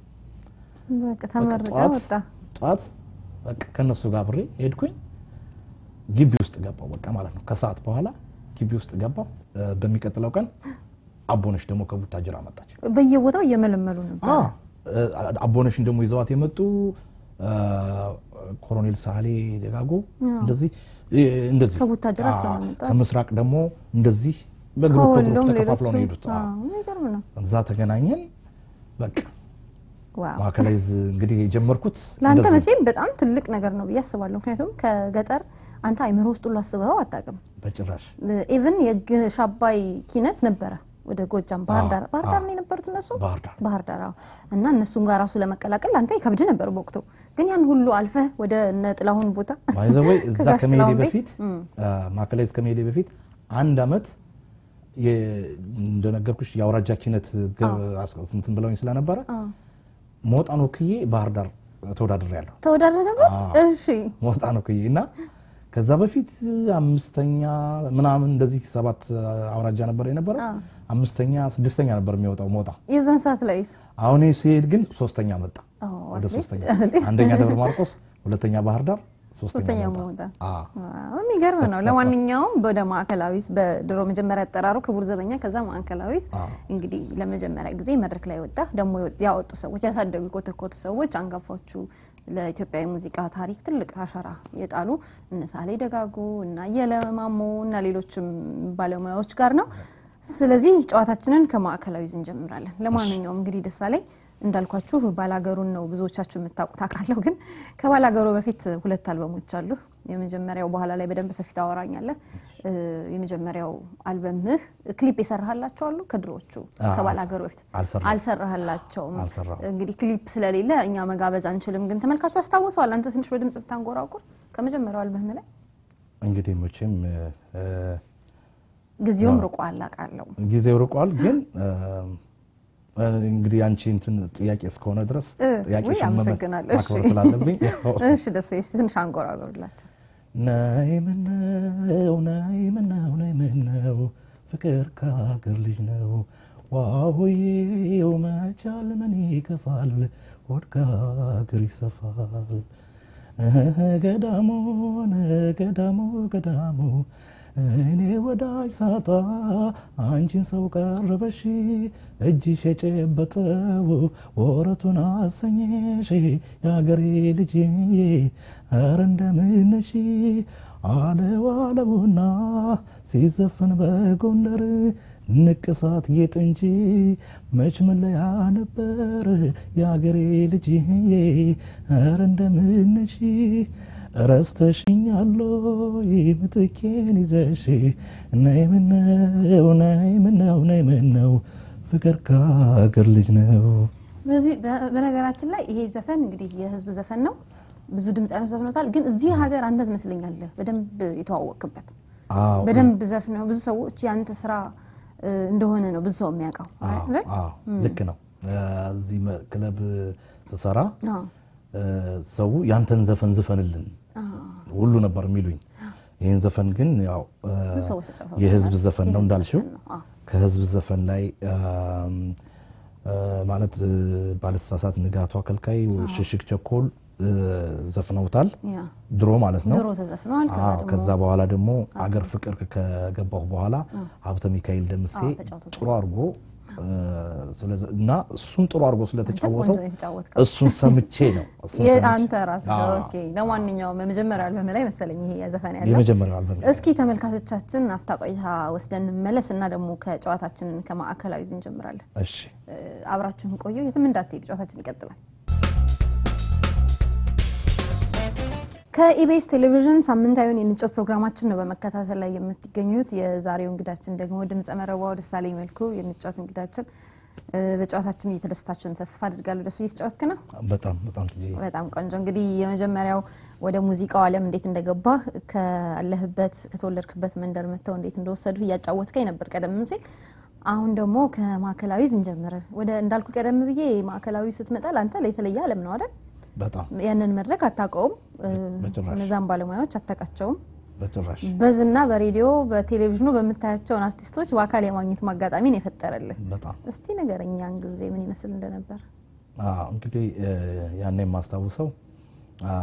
Speaker 1: በቃ ተመርቀ
Speaker 2: ጠዋት
Speaker 1: ወጣ።
Speaker 2: ጠዋት በቃ ከነሱ ጋር አብሬ ሄድኩኝ ግቢ ውስጥ ገባው በቃ ማለት ነው ከሰዓት በኋላ ግቢ ውስጥ ገባው እ፣ በሚቀጥለው ቀን አቦነሽ ደግሞ ከቡታጅራ መጣች
Speaker 1: በየቦታው እየመለመሉ ነበር።
Speaker 2: አ፣ እ፣ አቦነሽን ደግሞ ይዘዋት የመጡ እ፣ ኮሎኔል ሳህሌ ደጋጎ እንደዚህ እ፣ እንደዚህ
Speaker 1: ከቡታጅራ
Speaker 2: አ፣
Speaker 1: ስለመጣ።
Speaker 2: ከምስራቅ ደግሞ እንደዚህ በግሩፕ በግሩፕ
Speaker 1: ከወሎም
Speaker 2: ተከፋፍለው ነው
Speaker 1: ሌሎቹ
Speaker 2: የሄዱት አ።
Speaker 1: አዎ፣ የሚገርም ነው።
Speaker 2: እዛ ተገናኘን። በቃ
Speaker 1: ዋው
Speaker 2: ማዕከላይዝ እንግዲህ የጀመርኩት
Speaker 1: ለአንተ
Speaker 2: እንደዚህ
Speaker 1: መቼም በጣም ትልቅ ነገር ነው ብዬ አስባለሁ። ምክንያቱም ከገጠር አንተ አይምሮ ውስጥ ሁሉ አስበኸው አታውቅም።
Speaker 2: በጭራሽ
Speaker 1: ኢቭን የግሽ አባይ ኪነት ነበረ ወደ ጎጃም ባህር ዳር ባህር ዳር ነው የነበሩት እነሱ
Speaker 2: ባህር ዳር
Speaker 1: ባህር ዳር አዎ። እና እነሱም ጋር ራሱ ለመቀላቀል አንተ ይከብድ ነበር በወቅቱ። ግን ያን ሁሉ አልፈህ ወደ እነ ጥላሁን ቦታ
Speaker 2: ባይዘወይ እዛ
Speaker 1: ከጋሽ
Speaker 2: ከመሄዴ
Speaker 1: ጥላሁን ቤት?
Speaker 2: በፊት ማዕከላይዝ ከመሄዴ በፊት አንድ አመት የ- እንደነገርኩሽ የአውራጃ ኪነት ገ- አስ- እንትን ብለውኝ ስለነበረ ሞጣን ወክዬ ባህር ዳር ተወዳድሬ ያለሁ
Speaker 1: ተወዳድረህ ነበር?
Speaker 2: አዎ።
Speaker 1: እሺ
Speaker 2: ሞጣን ወክዬ እና ከዛ በፊት አምስተኛ ምናምን እንደዚህ ሰባት አውራጃ ነበር የነበረው
Speaker 1: አዎ።
Speaker 2: አምስተኛ ስድስተኛ ነበር የሚወጣው ሞጣ
Speaker 1: የዛን ሰዓት ላይ
Speaker 2: አሁን ሲሄድ ግን ሶስተኛ መጣ
Speaker 1: አዎ፣
Speaker 2: ወደ
Speaker 1: አትሊስት
Speaker 2: ሶስተኛ አንደኛ ደብረ ማርቆስ ሁለተኛ ባህር ዳር ሶስተኛ
Speaker 1: ሶስተኛ
Speaker 2: ሞጣ
Speaker 1: መውጣ
Speaker 2: አዎ።
Speaker 1: ዋው፣ የሚገርም ነው። ለማንኛውም ወደ ማዕከላዊት በድሮ መጀመሪያ አጠራሩ ክቡር ዘበኛ ከዛ ማዕከላዊት
Speaker 2: አዎ።
Speaker 1: እንግዲህ ለመጀመሪያ ጊዜ መድረክ ላይ ወጣ። ደግሞ ያወጡ ሰዎች ያሳደጉ የኮተኮቱ ሰዎች አንጋፋዎቹ ለኢትዮጵያዊ ሙዚቃ ታሪክ ትልቅ አሻራ የጣሉ እነ ሳሌ ደጋጉ እና አየለ ማሞ እና ሌሎችም ባለሙያዎች ጋር ነው። ስለዚህ ጨዋታችንን ከማዕከላዊ እንጀምራለን። ለማንኛውም እንግዲህ ደሳለኝ እንዳልኳችሁ ባላገሩን ነው ብዙዎቻችሁ የምታውቁት አውቃለሁ። ግን ከባላገሩ በፊት ሁለት አልበሞች አሉ። የመጀመሪያው በኋላ ላይ በደንብ ሰፊ ታወራኛለህ። እ፣ የመጀመሪያው አልበምህ ክሊፕ የሰራሃላቸው አሉ ከድሮዎቹ
Speaker 2: አዎ፣
Speaker 1: ከባላገሩ በፊት
Speaker 2: አልሰራሁም።
Speaker 1: አልሰራህላቸውም።
Speaker 2: አልሰራሁም።
Speaker 1: እንግዲህ ክሊፕ ስለሌለ እኛ መጋበዝ አንችልም። ግን ተመልካቹ አስታውሰዋል። አንተ ትንሽ በድምጽ ብታንጎራጉር ከመጀመሪያው አልበምህ ላይ
Speaker 2: እንግዲህ መቼም እ፣
Speaker 1: ጊዜውም ርቋል አውቃለሁ።
Speaker 2: ጊዜው ርቋል። ግን እ፣ እንግዲህ አንቺ እንትን ጥያቄ እስከሆነ ድረስ
Speaker 1: እ፣
Speaker 2: ጥያቄ
Speaker 1: ውይ፣ አመሰግናለሁ። እሺ።
Speaker 2: ማክበር ስላለብኝ ያው
Speaker 1: እሺ ደስ ይስጥ ትንሽ አንጎራጉርላቸው።
Speaker 2: ነይ ምነው ነይ ምነው ነይ ምነው ፍቅር ከሀገር ልጅ ነው ዋሆዬው መቻል ምን ይከፋል ሆድ ከሀገር ይሰፋል እህ ገዳሙን ገዳሙ ገዳሙ እኔ ወዳጅ ሳጣ አንቺን ሰው ቀረበሽ እጅሽ የጨበጠው ወረቱን አሰኘሽ የአገሬ ልጅ ኧረ እንደምነሽ አለው አለውና ሲዘፈን በጎንደር ንቅሳት ጌጥ እንጂ መች መለያ ነበር የአገሬ ልጅ ኧረ እንደምነሽ ረስተሽኛለሁ ምትኬን ይዘሽ ነይ ምነው ነይ ምነው ነይ ምነው ፍቅር ከሀገር ልጅ ነው።
Speaker 1: በዚህ በ- በነገራችን ላይ ይሄ ዘፈን እንግዲህ የህዝብ ዘፈን ነው። ብዙ ድምፃውያን ዘፍኖታል። ግን እዚህ ሀገር አንተ ትመስለኛለህ በደንብ የተዋወቅበት
Speaker 2: አዎ
Speaker 1: በደንብ ዘፍነው ብዙ ሰዎች የአንተ ስራ እ፣ እንደሆነ ነው ብዙ ሰው የሚያውቀው
Speaker 2: አዎ
Speaker 1: አይደል?
Speaker 2: አዎ ልክ ነው። እዚህ መ- ክለብ ስሰራ
Speaker 1: አዎ።
Speaker 2: እ፣ ሰው ያንተን ዘፈን ዝፈንልን
Speaker 1: አዎ።
Speaker 2: ሁሉ ነበር የሚሉኝ። ይህን ዘፈን ግን ያው እ፣
Speaker 1: ብዙ ሰዎች ተጫውተውታል።
Speaker 2: የህዝብ ዘፈን ነው
Speaker 1: የህዝብ
Speaker 2: እንዳልሽው
Speaker 1: ዘፈን ነው። አዎ።
Speaker 2: ከህዝብ ዘፈን ላይ አም፣ እ፣ ማለት እ፣ ባለተሳሳት ንጋቱ አከልካይ ሽሽግ ቸኮል እ፣ ዘፍነውታል
Speaker 1: ያ
Speaker 2: ድሮ ማለት ነው።
Speaker 1: ድሮ ተዘፍነዋል። ከዛ
Speaker 2: አዎ፣
Speaker 1: ደግሞ
Speaker 2: ከዛ በኋላ ደግሞ አገር ፍቅር ከገባሁ በኋላ ሀብተ ሚካኤል ደምሴ
Speaker 1: አዎ፣ ተጫውቶታል።
Speaker 2: ጥሩ አድርጎ እ፣ ስለዚ- እና እሱን ጥሩ አድርጎ ስለተጫወተው
Speaker 1: ቆንጆ የተጫወትከው
Speaker 2: እሱን ሰምቼ ነው እሱን ሰምቼ-
Speaker 1: አንተ ራስህ
Speaker 2: አዎ፣
Speaker 1: ኦኬ። ለማንኛውም የመጀመሪያው አልበም ላይ መሰለኝ ይሄ ዘፈን ያለው።
Speaker 2: የመጀመሪያው አልበም
Speaker 1: እስኪ ተመልካቾቻችን አፍታ ቆይታ ወስደን እንመለስ እና ደግሞ ከጨዋታችን ከማዕከላዊ እንጀምራለን።
Speaker 2: እሺ
Speaker 1: እ፣ አብራችሁን ቆዩ፣ የትም እንዳትሄዱ፣ ጨዋታችን ይቀጥላል። ከኢቢኤስ ቴሌቪዥን ሳምንታዊውን የንጮት ፕሮግራማችን ነው በመከታተል ላይ የምትገኙት። የዛሬው እንግዳችን ደግሞ ድምፀ መረቧው ደሳለኝ መልኩ የንጮት እንግዳችን። እ፣ በጨዋታችን እየተደሰታችሁን ተስፋ አድርጋለሁ። ደሱ እየተጫወትክ ነው።
Speaker 2: በጣም በጣም ትጂ
Speaker 1: በጣም ቆንጆ። እንግዲህ የመጀመሪያው ወደ ሙዚቃው ዓለም እንዴት እንደገባህ ካለህበት ከተወለድክበት መንደር መጥተው እንዴት እንደወሰዱህ እያጫወትከኝ ነበር ቀደም ሲል። አሁን ደግሞ ከማዕከላዊ እንጀምር። ወደ እንዳልኩ ቀደም ብዬ ማዕከላዊ ስትመጣ ለአንተ የተለየ ዓለም ነው አይደል?
Speaker 2: በጣም
Speaker 1: ያንን መድረክ አታውቀውም፣ እ፣
Speaker 2: በጭራሽ።
Speaker 1: እነዛን ባለሙያዎች አታውቃቸውም።
Speaker 2: በጭራሽ
Speaker 1: በዝና በሬዲዮ በቴሌቪዥኑ በምታያቸውን አርቲስቶች በአካል የማግኘት ማጋጣሚን የፈጠረልህ።
Speaker 2: በጣም
Speaker 1: እስቲ ንገረኝ ያን ጊዜ ምን ይመስል እንደነበር።
Speaker 2: አዎ እንግዲህ እ፣ ያኔ የማስታውሰው አ፣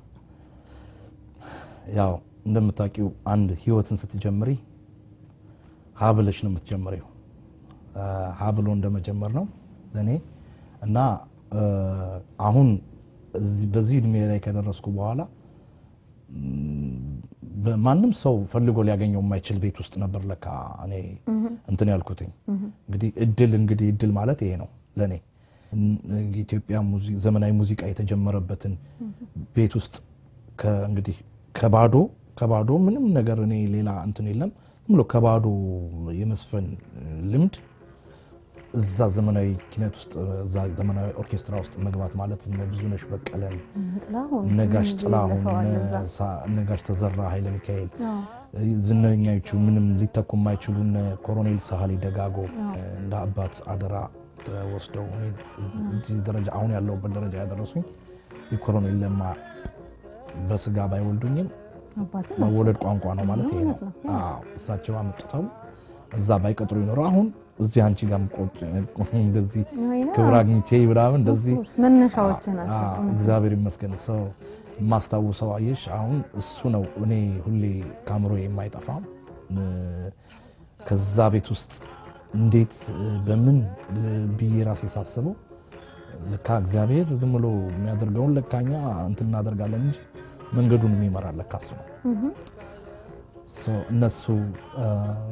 Speaker 2: ያው እንደምታውቂው አንድ ህይወትን ስትጀምሪ ሀብለሽ ነው የምትጀምሪው። አ፣ ሀብሎ እንደመጀመር ነው ለእኔ እና እ፣ አሁን እዚህ- በዚህ እድሜ ላይ ከደረስኩ በኋላ ም፣ በማንም ሰው ፈልጎ ሊያገኘው የማይችል ቤት ውስጥ ነበር ለካ እኔ እንትን ያልኩትኝ። እንግዲህ እድል እንግዲህ እድል ማለት ይሄ ነው ለእኔ ኢትዮጵያ ሙዚ- ዘመናዊ ሙዚቃ የተጀመረበትን ቤት ውስጥ ከ- እንግዲህ ከባዶ ከባዶ ምንም ነገር እኔ ሌላ እንትን የለም ዝም ብሎ ከባዶ የመስፈን ልምድ እዛ ዘመናዊ ኪነት ውስጥ እዛ ዘመናዊ ኦርኬስትራ ውስጥ መግባት ማለት እነ ብዙነሽ በቀለን
Speaker 1: ጥላሁን
Speaker 2: እነ ጋሽ
Speaker 1: ምን
Speaker 2: ጥላሁን
Speaker 1: የሌለ ሰው አለ
Speaker 2: እነ
Speaker 1: እዛ።
Speaker 2: ሳ- እነ ጋሽ ተዘራ ኃይለ ሚካኤል
Speaker 1: አዎ።
Speaker 2: ዝነኛዎቹ ምንም ሊተኩ የማይችሉ እነ ኮሎኔል ሳህሌ ደጋጎ እንደ አባት አደራ ወስደው እኔን እዚህ ደረጃ አሁን ያለሁበት ደረጃ ያደረሱኝ የኮሎኔል ለማ በስጋ ባይወልዱኝም
Speaker 1: አባትህ
Speaker 2: መወለድ ቋንቋ ነው ማለት ይሄ ነው።
Speaker 1: እውነት ነው።
Speaker 2: አዎ እሳቸው አምጥተው እዛ ባይቀጥሩ ይኖረው አሁን እዚህ አንቺ ጋር ቆጭ እንደዚህ
Speaker 1: አይ ነው።
Speaker 2: ክብር አግኝቼ ምናምን እንደዚህ
Speaker 1: ኦፍኮርስ መነሻዎች ናቸው።
Speaker 2: አዎ፣ እግዚአብሔር ይመስገን። ሰው የማስታውሰው አየሽ፣ አሁን እሱ ነው እኔ ሁሌ ካምሮ የማይጠፋም እ፣ ከዛ ቤት ውስጥ እንዴት እ፣ በምን እ፣ ብዬ ራሴ ሳስበው ልካ እግዚአብሔር ዝም ብሎ የሚያደርገውን ለካኛ እንትን እናደርጋለን እንጂ መንገዱን የሚመራ ለካ እሱ ነው። ሶ እነሱ እ፣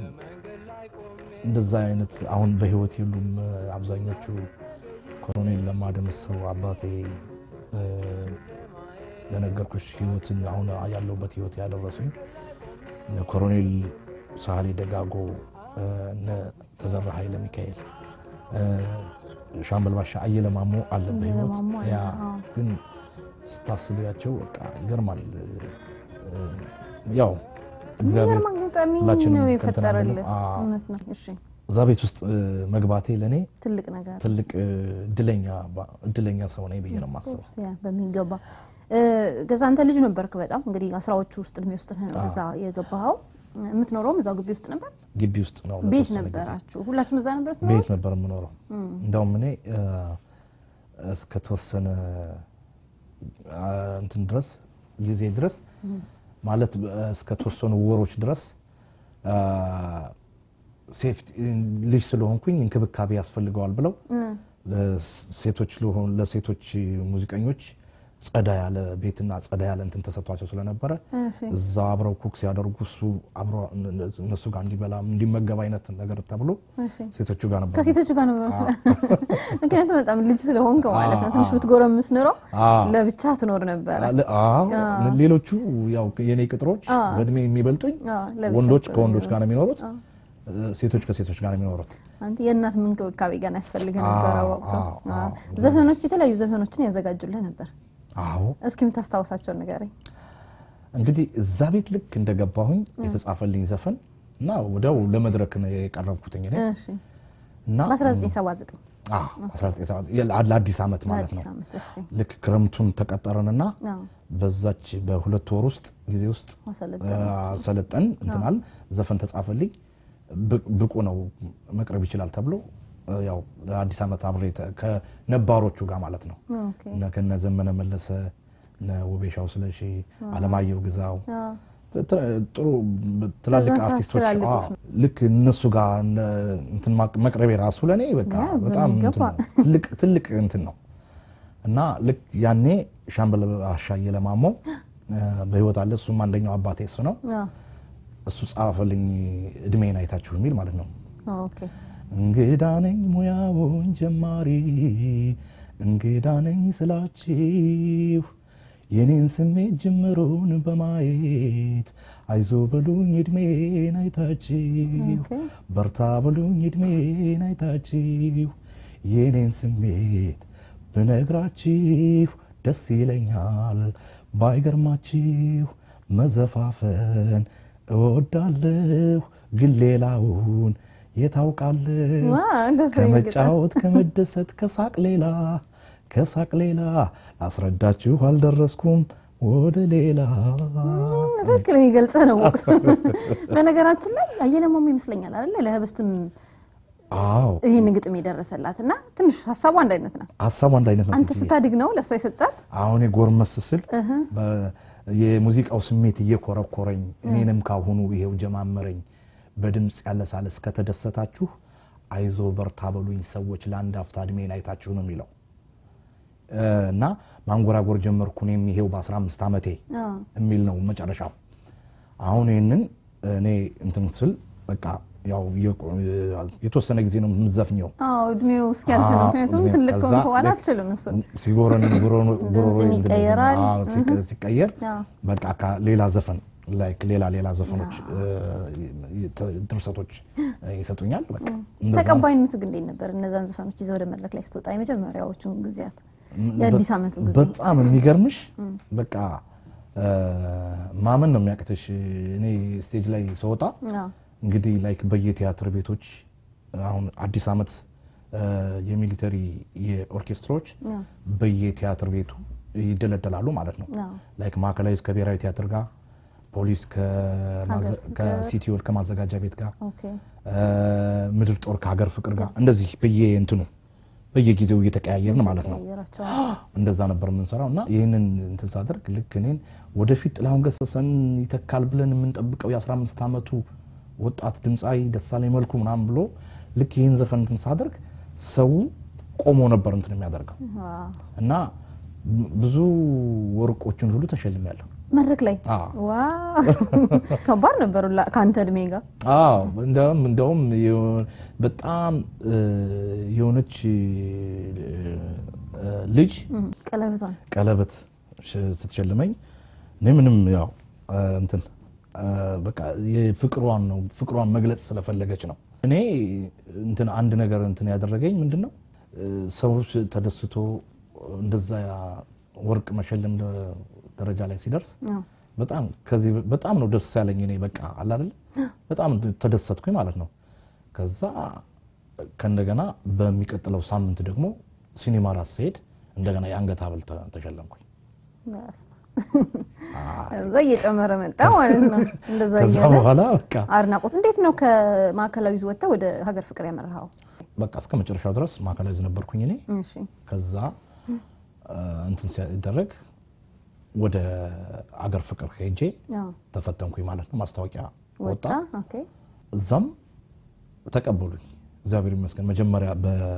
Speaker 2: እንደዛ አይነት አሁን በህይወት የሉም እ፣ አብዛኞቹ ኮሎኔል ለማ ደምሰው አባቴ እ፣ ለነገርኩሽ ህይወትን አሁን ያለሁበት ህይወት ያደረሱኝ እነ ኮሎኔል ሳህሌ ደጋጎ እ፣ እነ ተዘራ ኃይለ ሚካኤል እ፣ ሻምበል ባሻ አየለ ማሞ አለ በህይወት
Speaker 1: ማሞ አለ፣
Speaker 2: ያ
Speaker 1: አዎ።
Speaker 2: ግን ስታስቢያቸው በቃ ይገርማል። እ፣ ያው እግዚአብሔር
Speaker 1: የሚገርም አጋጣሚ
Speaker 2: ሁላችንም
Speaker 1: ነው
Speaker 2: ከእንትን
Speaker 1: የፈጠረልህ።
Speaker 2: አንልም። አዎ።
Speaker 1: እውነት ነው። እሺ
Speaker 2: እዛ ቤት ውስጥ እ፣ መግባቴ ለእኔ
Speaker 1: ትልቅ ነገር
Speaker 2: ትልቅ እ፣ እድለኛ ባ- እድለኛ ሰው ነኝ ብዬ ነው የማስበው።
Speaker 1: ያ በሚገባ እ፣ ከዛ አንተ ልጅ ነበርክ በጣም እንግዲህ አስራዎቹ ውስጥ እድሜ ውስጥ ነው ከዛ የገባኸው። የምትኖረውም እዛው ግቢ ውስጥ ነበር።
Speaker 2: ግቢ ውስጥ ነው
Speaker 1: ቤት
Speaker 2: ለተወሰነ ጊዜ።
Speaker 1: ነበራችሁ ሁላችሁም እዛ ነበር
Speaker 2: ቤት ነበር የምኖረው። እንደውም እኔ እ፣ እስከተወሰነ አ፣ እንትን ድረስ ጊዜ ድረስ ማለት እ፣ እስከተወሰኑ ወሮች ድረስ አ፣ ሴፍቲ ልጅ ስለሆንኩኝ እንክብካቤ ያስፈልገዋል ብለው ለሴቶች ለሆኑ ለሴቶች ሙዚቀኞች ጸዳ ያለ ቤትና ጸዳ ያለ እንትን ተሰጥቷቸው ስለነበረ እዛ አብረው ኩክ ሲያደርጉ እሱ አብሮ እነሱ ጋር እንዲበላ እንዲመገብ አይነት ነገር ተብሎ ሴቶቹ ጋር ነበር።
Speaker 1: ከሴቶቹ ጋር ነበር። ምክንያቱም በጣም ልጅ ስለሆንክ ማለት ነው። ትንሽ ብትጎረምስ ኖሮ
Speaker 2: አዎ።
Speaker 1: ለብቻ ትኖር ነበረ።
Speaker 2: አለ- አዎ። ሌሎቹ ያው የኔ ቅጥሮች በእድሜ የሚበልጡኝ
Speaker 1: አዎ፣ ለብቻቸው
Speaker 2: ወንዶች ከወንዶች ጋር ነው የሚኖሩት፣ ሴቶች ከሴቶች ጋር ነው የሚኖሩት።
Speaker 1: አንተ የእናት እንክብካቤ ገና ያስፈልግ ነበረ
Speaker 2: አዎ፣
Speaker 1: ወቅቱ።
Speaker 2: አዎ፣
Speaker 1: አዎ።
Speaker 2: አዎ።
Speaker 1: ዘፈኖች የተለያዩ ዘፈኖችን ያዘጋጁልህ ነበር።
Speaker 2: አዎ
Speaker 1: እስኪ የምታስታውሳቸውን ንገረኝ።
Speaker 2: እንግዲህ እዛ ቤት ልክ እንደገባሁኝ የተጻፈልኝ ዘፈን እና ወዲያው ለመድረክ ነው የቀረብኩትኝ እኔ
Speaker 1: እሺ
Speaker 2: እና
Speaker 1: በ1979
Speaker 2: አዎ፣ 1970 የ- ለአዲስ ዓመት ማለት ነው።
Speaker 1: አዲስ ዓመት። እሺ
Speaker 2: ልክ ክረምቱን ተቀጠረንና
Speaker 1: አዎ
Speaker 2: በዛች በሁለት ወር ውስጥ ጊዜ ውስጥ
Speaker 1: አሰለጠኑ።
Speaker 2: ሰለጠን እንትናል ዘፈን ተጻፈልኝ። ብ- ብቁ ነው መቅረብ ይችላል ተብሎ እ፣ ያው ለአዲስ ዓመት አብሬ ተ- ከነባሮቹ ጋር ማለት ነው
Speaker 1: ኦኬ
Speaker 2: እነ ከነ ዘመነ መለሰ እነ ውቤሻው ስለሺ፣ አለማየሁ ግዛው
Speaker 1: አዎ
Speaker 2: ት- ጥሩ ትላልቅ
Speaker 1: በዛ ሰዓት
Speaker 2: አርቲስቶች
Speaker 1: ትላልቆች
Speaker 2: አዎ፣ ልክ እነሱ ጋር እነ እንትን ማቅ- መቅረቤ ራሱ ለእኔ በቃ
Speaker 1: ያ፣
Speaker 2: በጣም እንትን
Speaker 1: በሚገባ።
Speaker 2: ነው። ትልቅ ትልቅ እንትን ነው እና ልክ ያኔ ሻምበል አሻየ ለማሞ እ፣ በህይወት አለ። እሱም አንደኛው አባቴ እሱ ነው።
Speaker 1: አዎ
Speaker 2: እሱ ጻፈልኝ እድሜን አይታችሁ የሚል ማለት ነው።
Speaker 1: ኦኬ
Speaker 2: እንግዳ ነኝ ሙያውን ጀማሪ እንግዳ ነኝ ስላችሁ የኔን ስሜት ጅምሩን በማየት አይዞ በሉኝ እድሜን አይታችሁ
Speaker 1: ኦኬ
Speaker 2: በርታ በሉኝ እድሜን አይታችሁ የኔን ስሜት ብነግራችሁ ደስ ይለኛል ባይገርማችሁ መዘፋፈን እወዳለሁ ግን ሌላውን የታውቃለሁ
Speaker 1: ዋ እንደዛ
Speaker 2: ከመጫወት ከመደሰት ከሳቅ ሌላ ከሳቅ ሌላ ላስረዳችሁ አልደረስኩም ወደ ሌላ
Speaker 1: ትክክል የሚገልጽ ነው ወቅቱ። በነገራችን ላይ አየለማሞ ይመስለኛል አይደለ ለህብስትም
Speaker 2: አዎ
Speaker 1: ይህን ግጥም የደረሰላት እና ትንሽ ሀሳቡ አንድ አይነት ናት።
Speaker 2: ሀሳቡ አንድ አይነት ነው
Speaker 1: አንተ
Speaker 2: ትንሽዬ።
Speaker 1: ስታድግ ነው ለእሷ የሰጣት።
Speaker 2: አሁን የጎርመስ ስል በ- የሙዚቃው ስሜት እየኮረኮረኝ እኔንም ካሁኑ ይሄው ጀማመረኝ በድምፅ ያለሳለስ ከተደሰታችሁ አይዞ በርታ በሉኝ ሰዎች ለአንድ አፍታ እድሜን አይታችሁ ነው የሚለው እ፣ እና ማንጎራጎር ጀመርኩ እኔም ይሄው በ15 ዓመቴ የሚል ነው መጨረሻው። አሁን ይህንን እኔ እንትን ስል በቃ ያው የቆ- የተወሰነ ጊዜ ነው የምትዘፍኘው።
Speaker 1: አዎ እድሜው እስኪያልፍ ነው።
Speaker 2: አዎ፣
Speaker 1: ምክንያቱም
Speaker 2: እድሜ-
Speaker 1: ትልቅ
Speaker 2: ከዛ
Speaker 1: ከሆንክ በኋላ
Speaker 2: ልክ
Speaker 1: አትችልም እሱን።
Speaker 2: ሲጎረን ጉሮሮ- ጉሮሮ
Speaker 1: ድምፅም ይቀየራል።
Speaker 2: አዎ፣ ሲቀ- ሲቀየር
Speaker 1: አዎ።
Speaker 2: በቃ ካ- ሌላ ዘፈን ላይክ ሌላ ሌላ ዘፈኖች እ፣ ተ- ድርሰቶች እ፣ ይሰጡኛል። በቃ እንደዛ ነው።
Speaker 1: ተቀባይነት ግን እንዴት ነበር? እነዛን ዘፈኖች ይዘህ ወደ መድረክ ላይ ስትወጣ የመጀመሪያዎቹን ጊዜያት የአዲስ ዓመቱ ጊዜ
Speaker 2: በጣም የሚገርምሽ በቃ እ፣ ማመን ነው የሚያቅትሽ። እኔ ስቴጅ ላይ ስወጣ
Speaker 1: አዎ።
Speaker 2: እንግዲህ ላይክ በየቲያትር ቤቶች አሁን አዲስ ዓመት እ፣ የሚሊተሪ የኦርኬስትራዎች
Speaker 1: አዎ።
Speaker 2: በየቲያትር ቤቱ ይደለደላሉ ማለት ነው።
Speaker 1: አዎ።
Speaker 2: ላይክ ማዕከላዊ ከብሔራዊ ቲያትር ጋር፣ ፖሊስ ከማዘ-
Speaker 1: ሀገር ፍቅር።
Speaker 2: ከሲቲዮል ከማዘጋጃ ቤት ጋር፣
Speaker 1: ኦኬ
Speaker 2: እ፣ ምድር ጦር ከሀገር ፍቅር ጋር እንደዚህ በየ እንትኑ በየጊዜው እየተቀያየርን ማለት ነው።
Speaker 1: ቀይራቸዋል።
Speaker 2: እንደዛ ነበር የምንሰራው እና ይህንን እንትን ሳደርግ ልክ እኔን ወደፊት ጥላሁን ገሰሰን ይተካል ብለን የምንጠብቀው የ15 ዓመቱ ወጣት ድምፃዊ ደሳለኝ መልኩ ምናምን ብሎ ልክ ይህን ዘፈን እንትን ሳደርግ ሰው ቆሞ ነበር እንትን የሚያደርገው
Speaker 1: ዋው።
Speaker 2: እና ብዙ ወርቆችን ሁሉ ተሸልሜያለሁ።
Speaker 1: መድረክ ላይ
Speaker 2: አዎ።
Speaker 1: ዋው ከባድ ነበር ሁላ ከአንተ እድሜ ጋር
Speaker 2: አዎ እንደውም እንደውም የሆ- በጣም እ፣ የሆነች እ፣ ልጅ
Speaker 1: እም፣ ቀለበቷን
Speaker 2: ቀለበት ሽ- ስትሸልመኝ እኔ ምንም ያው እ፣ እንትን እ፣ በቃ የፍቅሯን ነው ፍቅሯን መግለጽ ስለፈለገች ነው። እኔ እንትን አንድ ነገር እንትን ያደረገኝ ምንድን ነው እ፣ ሰው ስ- ተደስቶ እንደዛ ወርቅ መሸለም ደ- ደረጃ ላይ ሲደርስ
Speaker 1: አዎ።
Speaker 2: በጣም ከዚህ በጣም ነው ደስ ያለኝ። እኔ በቃ አለ አይደል በጣም ተደሰትኩኝ ማለት ነው። ከዛ ከእንደገና በሚቀጥለው ሳምንት ደግሞ ሲኒማ ራስ ስሄድ እንደገና የአንገት ሐብል ተ- ተሸለምኩኝ።
Speaker 1: በስመ አብ። እዛ እየጨመረ መጣ ማለት ነው። እንደዛ
Speaker 2: ከዛ
Speaker 1: እያለ
Speaker 2: በኋላ በቃ
Speaker 1: አድናቆት እንዴት ነው ከማዕከላዊ ወጥተህ ወደ ሀገር ፍቅር ያመራኸው?
Speaker 2: በቃ እስከ መጨረሻው ድረስ ማዕከላዊ ነበርኩኝ እኔ።
Speaker 1: እሺ
Speaker 2: ከዛ እ፣ እንትን ሲደረግ ወደ አገር ፍቅር ሄጄ
Speaker 1: አዎ።
Speaker 2: ተፈተንኩኝ ማለት ነው። ማስታወቂያ ወጣ።
Speaker 1: ወጣ ኦኬ
Speaker 2: እዛም ተቀበሉኝ። እግዚአብሔር ይመስገን። መጀመሪያ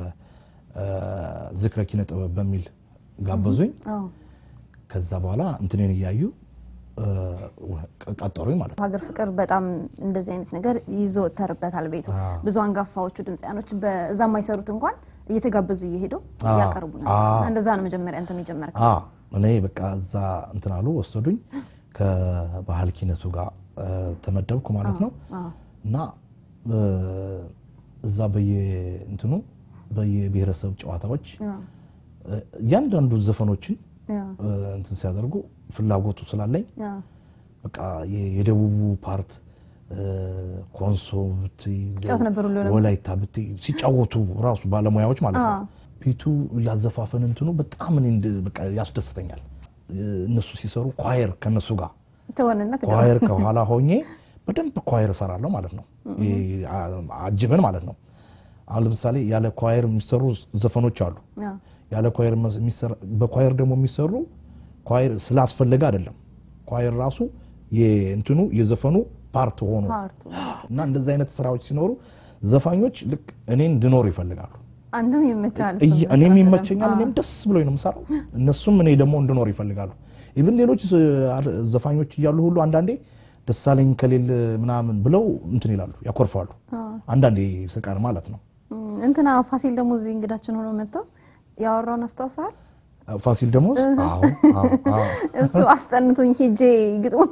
Speaker 2: በዝክረ ኪነ ጥበብ በሚል ጋበዙኝ።
Speaker 1: አዎ።
Speaker 2: ከዛ በኋላ እንትኔን እያዩ እ፣ ቀጠሩኝ ማለት ነው።
Speaker 1: ሀገር ፍቅር በጣም እንደዚህ አይነት ነገር ይዘወተርበታል ቤቱ።
Speaker 2: አዎ።
Speaker 1: ብዙ አንጋፋዎቹ ድምፃያኖች በዛ የማይሰሩት እንኳን እየተጋበዙ እየሄዱ
Speaker 2: አዎ።
Speaker 1: ያቀርቡ ነበር።
Speaker 2: አዎ።
Speaker 1: እንደዛ ነው መጀመሪያ አንተም የጀመርከው።
Speaker 2: አ እኔ በቃ እዛ እንትን አሉ ወሰዱኝ። ከባህል ኪነቱ ጋር እ፣ ተመደብኩ ማለት ነው
Speaker 1: አዎ።
Speaker 2: እና እ፣ እዛ በየ እንትኑ በየብሔረሰብ ጨዋታዎች
Speaker 1: አዎ።
Speaker 2: እ፣ እያንዳንዱ ዘፈኖችን
Speaker 1: አዎ።
Speaker 2: እ፣ እንትን ሲያደርጉ ፍላጎቱ ስላለኝ
Speaker 1: አዎ።
Speaker 2: በቃ የ- የደቡቡ ፓርት እ፣ ኮንሶ ብትይ፣
Speaker 1: ትጫወት ነበር ሁሉ ነገር?
Speaker 2: ወላይታ ብትይ ሲጫወቱ ራሱ ባለሙያዎች ማለት ነው።
Speaker 1: አዎ።
Speaker 2: ፊቱ ያዘፋፈን እንትኑ በጣም እኔ እንድ- በቃ ያስደስተኛል። እ፣ እነሱ ሲሰሩ ኳየር ከነሱ ጋር
Speaker 1: ትሆንና ከዛ-
Speaker 2: ኳየር ከኋላ ሆኜ በደንብ ኳየር እሰራለሁ ማለት ነው። ይሄ አ- አጅበን ማለት ነው። አሁን ለምሳሌ ያለ ኳየር የሚሰሩ ዘፈኖች አሉ።
Speaker 1: አዎ።
Speaker 2: ያለ ኳየር መስ- የሚሰራ በኳየር ደግሞ የሚሰሩ ኳየር ስላስፈለገ አይደለም። ኳየር ራሱ የእንትኑ የዘፈኑ ፓርት ሆኖ
Speaker 1: ፓርቱ
Speaker 2: እና እንደዚህ አይነት ስራዎች ሲኖሩ ዘፋኞች ልክ እኔን እንድኖር ይፈልጋሉ።
Speaker 1: አንተም ይመቻል።
Speaker 2: እየ- እኔም ይመቸኛል። እኔም ደስ ብሎኝ ነው የምሰራው። እነሱም እኔ ደግሞ እንድኖር ይፈልጋሉ። ኢቭን ሌሎች ዝ- ዘፋኞች እያሉ ሁሉ አንዳንዴ ደሳለኝ ከሌለ ምናምን ብለው እንትን ይላሉ፣ ያኮርፋሉ። አንዳንዴ ስቀር ማለት ነው።
Speaker 1: እንትና ፋሲል ደግሞ እዚህ እንግዳችን ሆኖ መጥተው ያወራውን አስታውሰሃል?
Speaker 2: ፋሲል ደግሞ አዎ አዎ አዎ
Speaker 1: እሱ አስጠንቶኝ ሄጄ ግጥሙ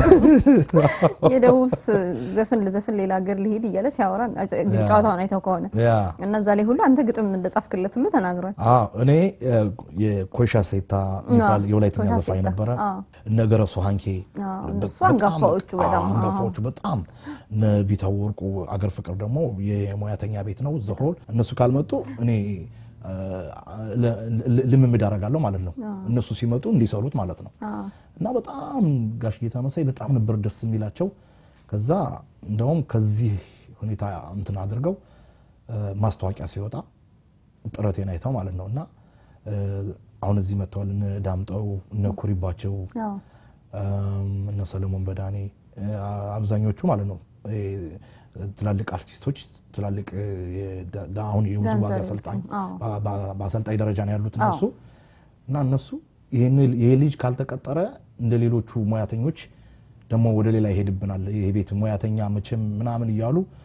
Speaker 1: የደቡብ ዘፈን ለዘፈን ሌላ ሀገር ሊሄድ እያለ ሲያወራ እንግዲህ ጨዋታውን አይተው ከሆነ
Speaker 2: ያ
Speaker 1: እና እዛ ላይ ሁሉ አንተ ግጥም እንደጻፍክለት ሁሉ ተናግሯል።
Speaker 2: አዎ እኔ እ፣ የኮይሻ ሴታ የሚባል
Speaker 1: አዎ፣
Speaker 2: የወላይተኛ
Speaker 1: ኮይሻ
Speaker 2: ዘፋኝ
Speaker 1: ሴታ፣
Speaker 2: ነበረ።
Speaker 1: አዎ።
Speaker 2: እነ ገረሱ ሀንኬ
Speaker 1: አዎ፣ እነሱ
Speaker 2: በጣም-
Speaker 1: አንጋፋዎቹ በጣም፣
Speaker 2: አዎ፣ አንጋፋዎቹ በጣም እነ ቢታው ወርቁ አገር ፍቅር ደግሞ የሙያተኛ ቤት ነው ዘሆል እነሱ ካልመጡ እኔ እ፣ ለ- ል- ልምምድ አደርጋለሁ ማለት ነው። እነሱ ሲመጡ እንዲሰሩት ማለት ነው።
Speaker 1: አዎ።
Speaker 2: እና በጣም ጋሽ ጌታ መሳይ በጣም ነበር ደስ የሚላቸው። ከዛ እንደውም ከዚህ ሁኔታ እንትን አድርገው እ፣ ማስታወቂያ ሲወጣ ጥረቴን አይተው ማለት ነው እና እ፣ አሁን እዚህ መጥተዋል እነ ዳምጠው እነ ኩሪባቸው
Speaker 1: አዎ።
Speaker 2: እም፣ እነ ሰለሞን በዳኔ እ፣ አብዛኞቹ ማለት ነው እ፣ ትላልቅ አርቲስቶች ትላልቅ እ፣ የዳ- ዳ- አሁን የውዝዋዜ
Speaker 1: ዳንሰሮቹ፣
Speaker 2: አሰልጣኝ
Speaker 1: አዎ።
Speaker 2: በ- በ- በአሰልጣኝ ደረጃ ነው ያሉት እነሱ እና እነሱ ይህን- ይሄ ልጅ ካልተቀጠረ እንደ ሌሎቹ ሙያተኞች ደግሞ ወደ ሌላ ይሄድብናል፣ ይሄ ቤት ሙያተኛ መቼም ምናምን እያሉ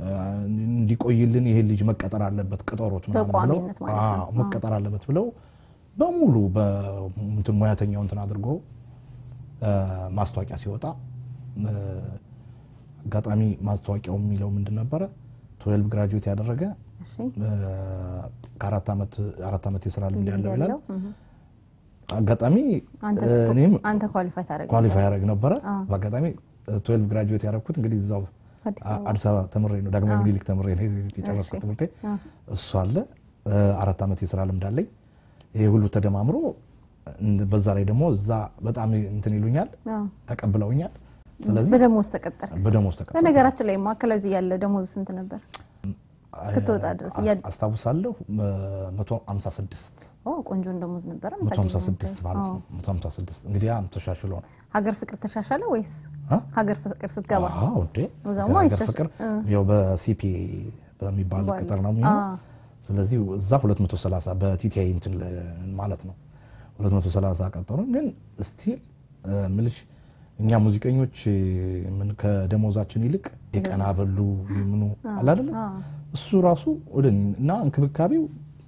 Speaker 2: እንዲቆይልን ይሄ ልጅ መቀጠር አለበት ቅጠሮት ምናምን ብለው
Speaker 1: በቋሚነት ማለት ነው።
Speaker 2: አዎ፣ መቀጠር አለበት ብለው በሙሉ በእንትን ሙያተኛው እንትን አድርጎ እ፣ ማስታወቂያ ሲወጣ እ፣ አጋጣሚ ማስታወቂያው የሚለው ምንድን ነበረ? ትዌልቭ ግራጁዌት ያደረገ
Speaker 1: እሺ
Speaker 2: እ፣ ከአራት ዓመት አራት ዓመት የስራ ልምድ ያለው ይላል።
Speaker 1: ያለው እህ።
Speaker 2: አጋጣሚ
Speaker 1: አንተ
Speaker 2: እ፣ እኔም
Speaker 1: አንተ ኳሊፋይ ታደርግ
Speaker 2: ኳሊፋይ ያደረግ ነበረ። በአጋጣሚ ትዌልቭ ግራጁዌት ያደረግኩት እንግዲህ እዛው
Speaker 1: አዲስ
Speaker 2: አ- አዲስ አበባ ተምሬ ነው ዳግማዊ ምኒልክ ተምሬ ነው የጨረስኩት ትምህርቴ። እሱ አለ እ፣ አራት ዓመት የስራ ልምድ አለኝ። ይሄ ሁሉ ተደማምሮ እንደ- በዛ ላይ ደግሞ እዛ በጣም እንትን ይሉኛል፣
Speaker 1: አዎ።
Speaker 2: ተቀብለውኛል። ስለዚህ
Speaker 1: በደሞዝ ተቀጠር።
Speaker 2: በደሞዝ ተቀ
Speaker 1: በነገራችን ላይ ማዕከላዊ እዚህ ያለ ደሞዝ ስንት ነበር እስክትወጣ ድረስ? እያ-
Speaker 2: አስ- አስታውሳለሁ እ፣ 156
Speaker 1: ኦ ቆንጆን ደሞዝ ነበረ።
Speaker 2: 156 ማለት ነው 156 እንግዲህ ያ ተሻሽሎ ነው
Speaker 1: ሀገር ፍቅር ተሻሻለ ወይስ
Speaker 2: አ?
Speaker 1: ሀገር ፍቅር ስትገባ?
Speaker 2: አዎ እንዴ
Speaker 1: እዛማ
Speaker 2: ሀገር
Speaker 1: ይሻሻል።
Speaker 2: ፍቅር ያው በሲፒ በሚባል
Speaker 1: ባል-
Speaker 2: ቅጥር ነው የሚሆነው። ስለዚህ እዛ 230 በቲቲአይ እንትን ለ- ማለት ነው 230 ቀጠሩ። ግን ስቲል ምልሽ እኛ ሙዚቀኞች ምን ከደሞዛችን ይልቅ የቀና በሉ ምኑ አለ አይደለ እሱ ራሱ ወደ እና እንክብካቤው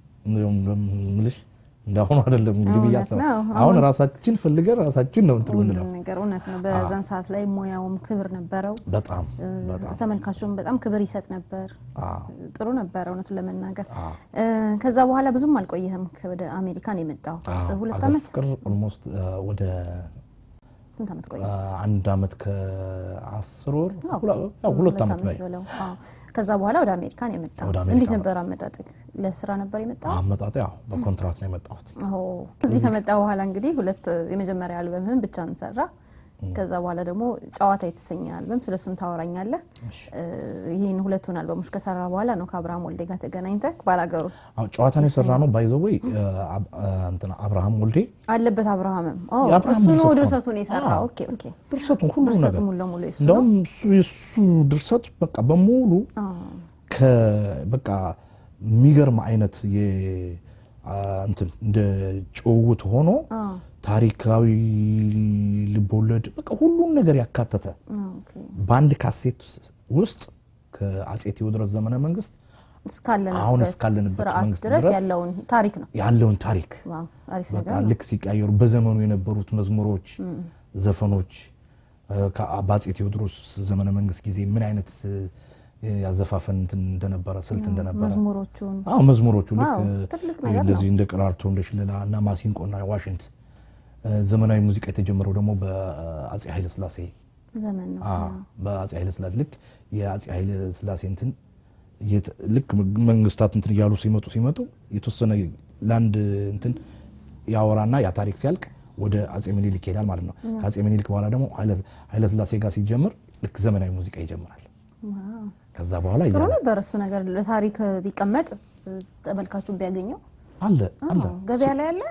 Speaker 2: ምልሽ እንዳሁኑ አይደለም እንግዲህ ብዬ
Speaker 1: እውነት
Speaker 2: አስባለሁ።
Speaker 1: ነው።
Speaker 2: አሁን ራሳችን ፈልገን ራሳችን ነው እንትን
Speaker 1: ሁሉም
Speaker 2: የምንለው።
Speaker 1: ነገር እውነት ነው። በዛን ሰዓት ላይ ሙያውም ክብር ነበረው።
Speaker 2: በጣም በጣም
Speaker 1: ተመልካቹም በጣም ክብር ይሰጥ ነበር።
Speaker 2: አዎ
Speaker 1: ጥሩ ነበረ እውነቱን ለመናገር። እ፣ ከዛ በኋላ ብዙም አልቆየህም ወደ አሜሪካን የመጣው ሁለት
Speaker 2: አገር
Speaker 1: ዓመት
Speaker 2: ፍቅር ኦልሞስት ወደ
Speaker 1: ስንት ዓመት ቆየ?
Speaker 2: አ፣ አንድ ዓመት ከአስር ወር
Speaker 1: አዎ፣
Speaker 2: ሁለ- ያው ሁለት ዓመት ላይ
Speaker 1: በለው። አዎ። ከዛ በኋላ ወደ አሜሪካን የመጣው
Speaker 2: ወደ አሜሪካ
Speaker 1: እንዴት ነበር አመጣጥህ? ለስራ ነበር የመጣው?
Speaker 2: አመጣጤ ያው በኮንትራት ነው የመጣሁት።
Speaker 1: አዎ እዚህ ከመጣ በኋላ እንግዲህ ሁለት የመጀመሪያ አልበምህን ብቻ እንሰራ። ከዛ በኋላ ደግሞ ጨዋታ የተሰኘ አልበም ስለሱም ታወራኛለህ። እ፣ ይህን ሁለቱን አልበሞች ከሰራ በኋላ ነው ከአብርሃም ወልዴ ጋር ተገናኝተህ ባላገሩ
Speaker 2: አዎ ጨዋታን የሰራ ነው ባይዘወይ እንትና አብርሃም ወልዴ
Speaker 1: አለበት አብርሃምም ኦ፣
Speaker 2: የአብርሃም
Speaker 1: እሱ ነው
Speaker 2: ድርሰት ነው።
Speaker 1: ድርሰቱን የሰራው።
Speaker 2: አዎ።
Speaker 1: ኦኬ ኦኬ።
Speaker 2: ድርሰቱን ሁሉ
Speaker 1: ድርሰቱ
Speaker 2: ነገር
Speaker 1: ሙሉ ለሙሉ የሱ ነው።
Speaker 2: እንደውም እሱ የሱ ድርሰት በቃ በሙሉ ከ በቃ የሚገርም አይነት የ አ፣ እንትን እንደ ጭውውት ሆኖ ታሪካዊ ልቦለድ በቃ ሁሉን ነገር ያካተተ
Speaker 1: ኦኬ።
Speaker 2: በአንድ ካሴት ውስጥ ከአጼ ቴዎድሮስ ዘመነ መንግስት አሁን
Speaker 1: እስካለንበት
Speaker 2: እስካለንበት
Speaker 1: ስርዓት
Speaker 2: መንግስት
Speaker 1: ድረስ
Speaker 2: ድረስ
Speaker 1: ያለውን ታሪክ ነው።
Speaker 2: ያለውን ታሪክ
Speaker 1: ዋው አሪፍ
Speaker 2: በቃ
Speaker 1: ነገር ነው።
Speaker 2: ልክ ሲቀየሩ በዘመኑ የነበሩት መዝሙሮች፣ ዘፈኖች እ፣ ከ- በአጼ ቴዎድሮስ ዘመነ መንግስት ጊዜ ምን አይነት እ፣ ያዘፋፈን እንትን እንደነበረ ስልት እንደነበረ
Speaker 1: መዝሙሮቹን
Speaker 2: አዎ መዝሙሮቹ ልክ
Speaker 1: ዋው፣
Speaker 2: እ፣
Speaker 1: ትልቅ ነገር ነው።
Speaker 2: እንደዚህ እንደ ቀራርቶ እንደ ሽለላ እና ማሲንቆና ዋሽንት እ፣ ዘመናዊ ሙዚቃ የተጀመረው ደግሞ በአጼ ኃይለ ስላሴ
Speaker 1: ዘመን ነው።
Speaker 2: አዎ፣ በአጼ ኃይለ ስላሴ ልክ የአጼ ኃይለ ስላሴ እንትን የት- ልክ መንግስታት እንትን እያሉ ሲመጡ ሲመጡ የተወሰነ ለአንድ እንትን ያወራና ያ ታሪክ ሲያልቅ ወደ አጼ ምኒልክ ይሄዳል ማለት ነው። ከአጼ ምኒልክ በኋላ ደግሞ ኃይለ- ኃይለ ስላሴ ጋር ሲጀምር ልክ ዘመናዊ ሙዚቃ ይጀምራል።
Speaker 1: ዋው
Speaker 2: ከዛ በኋላ
Speaker 1: ጥሩ
Speaker 2: እያለ
Speaker 1: ነበር እሱ ነገር ለታሪክ ቢቀመጥ ተመልካቹን ቢያገኘው
Speaker 2: አለ አለ
Speaker 1: አዎ፣ ገበያ ላይ አለ።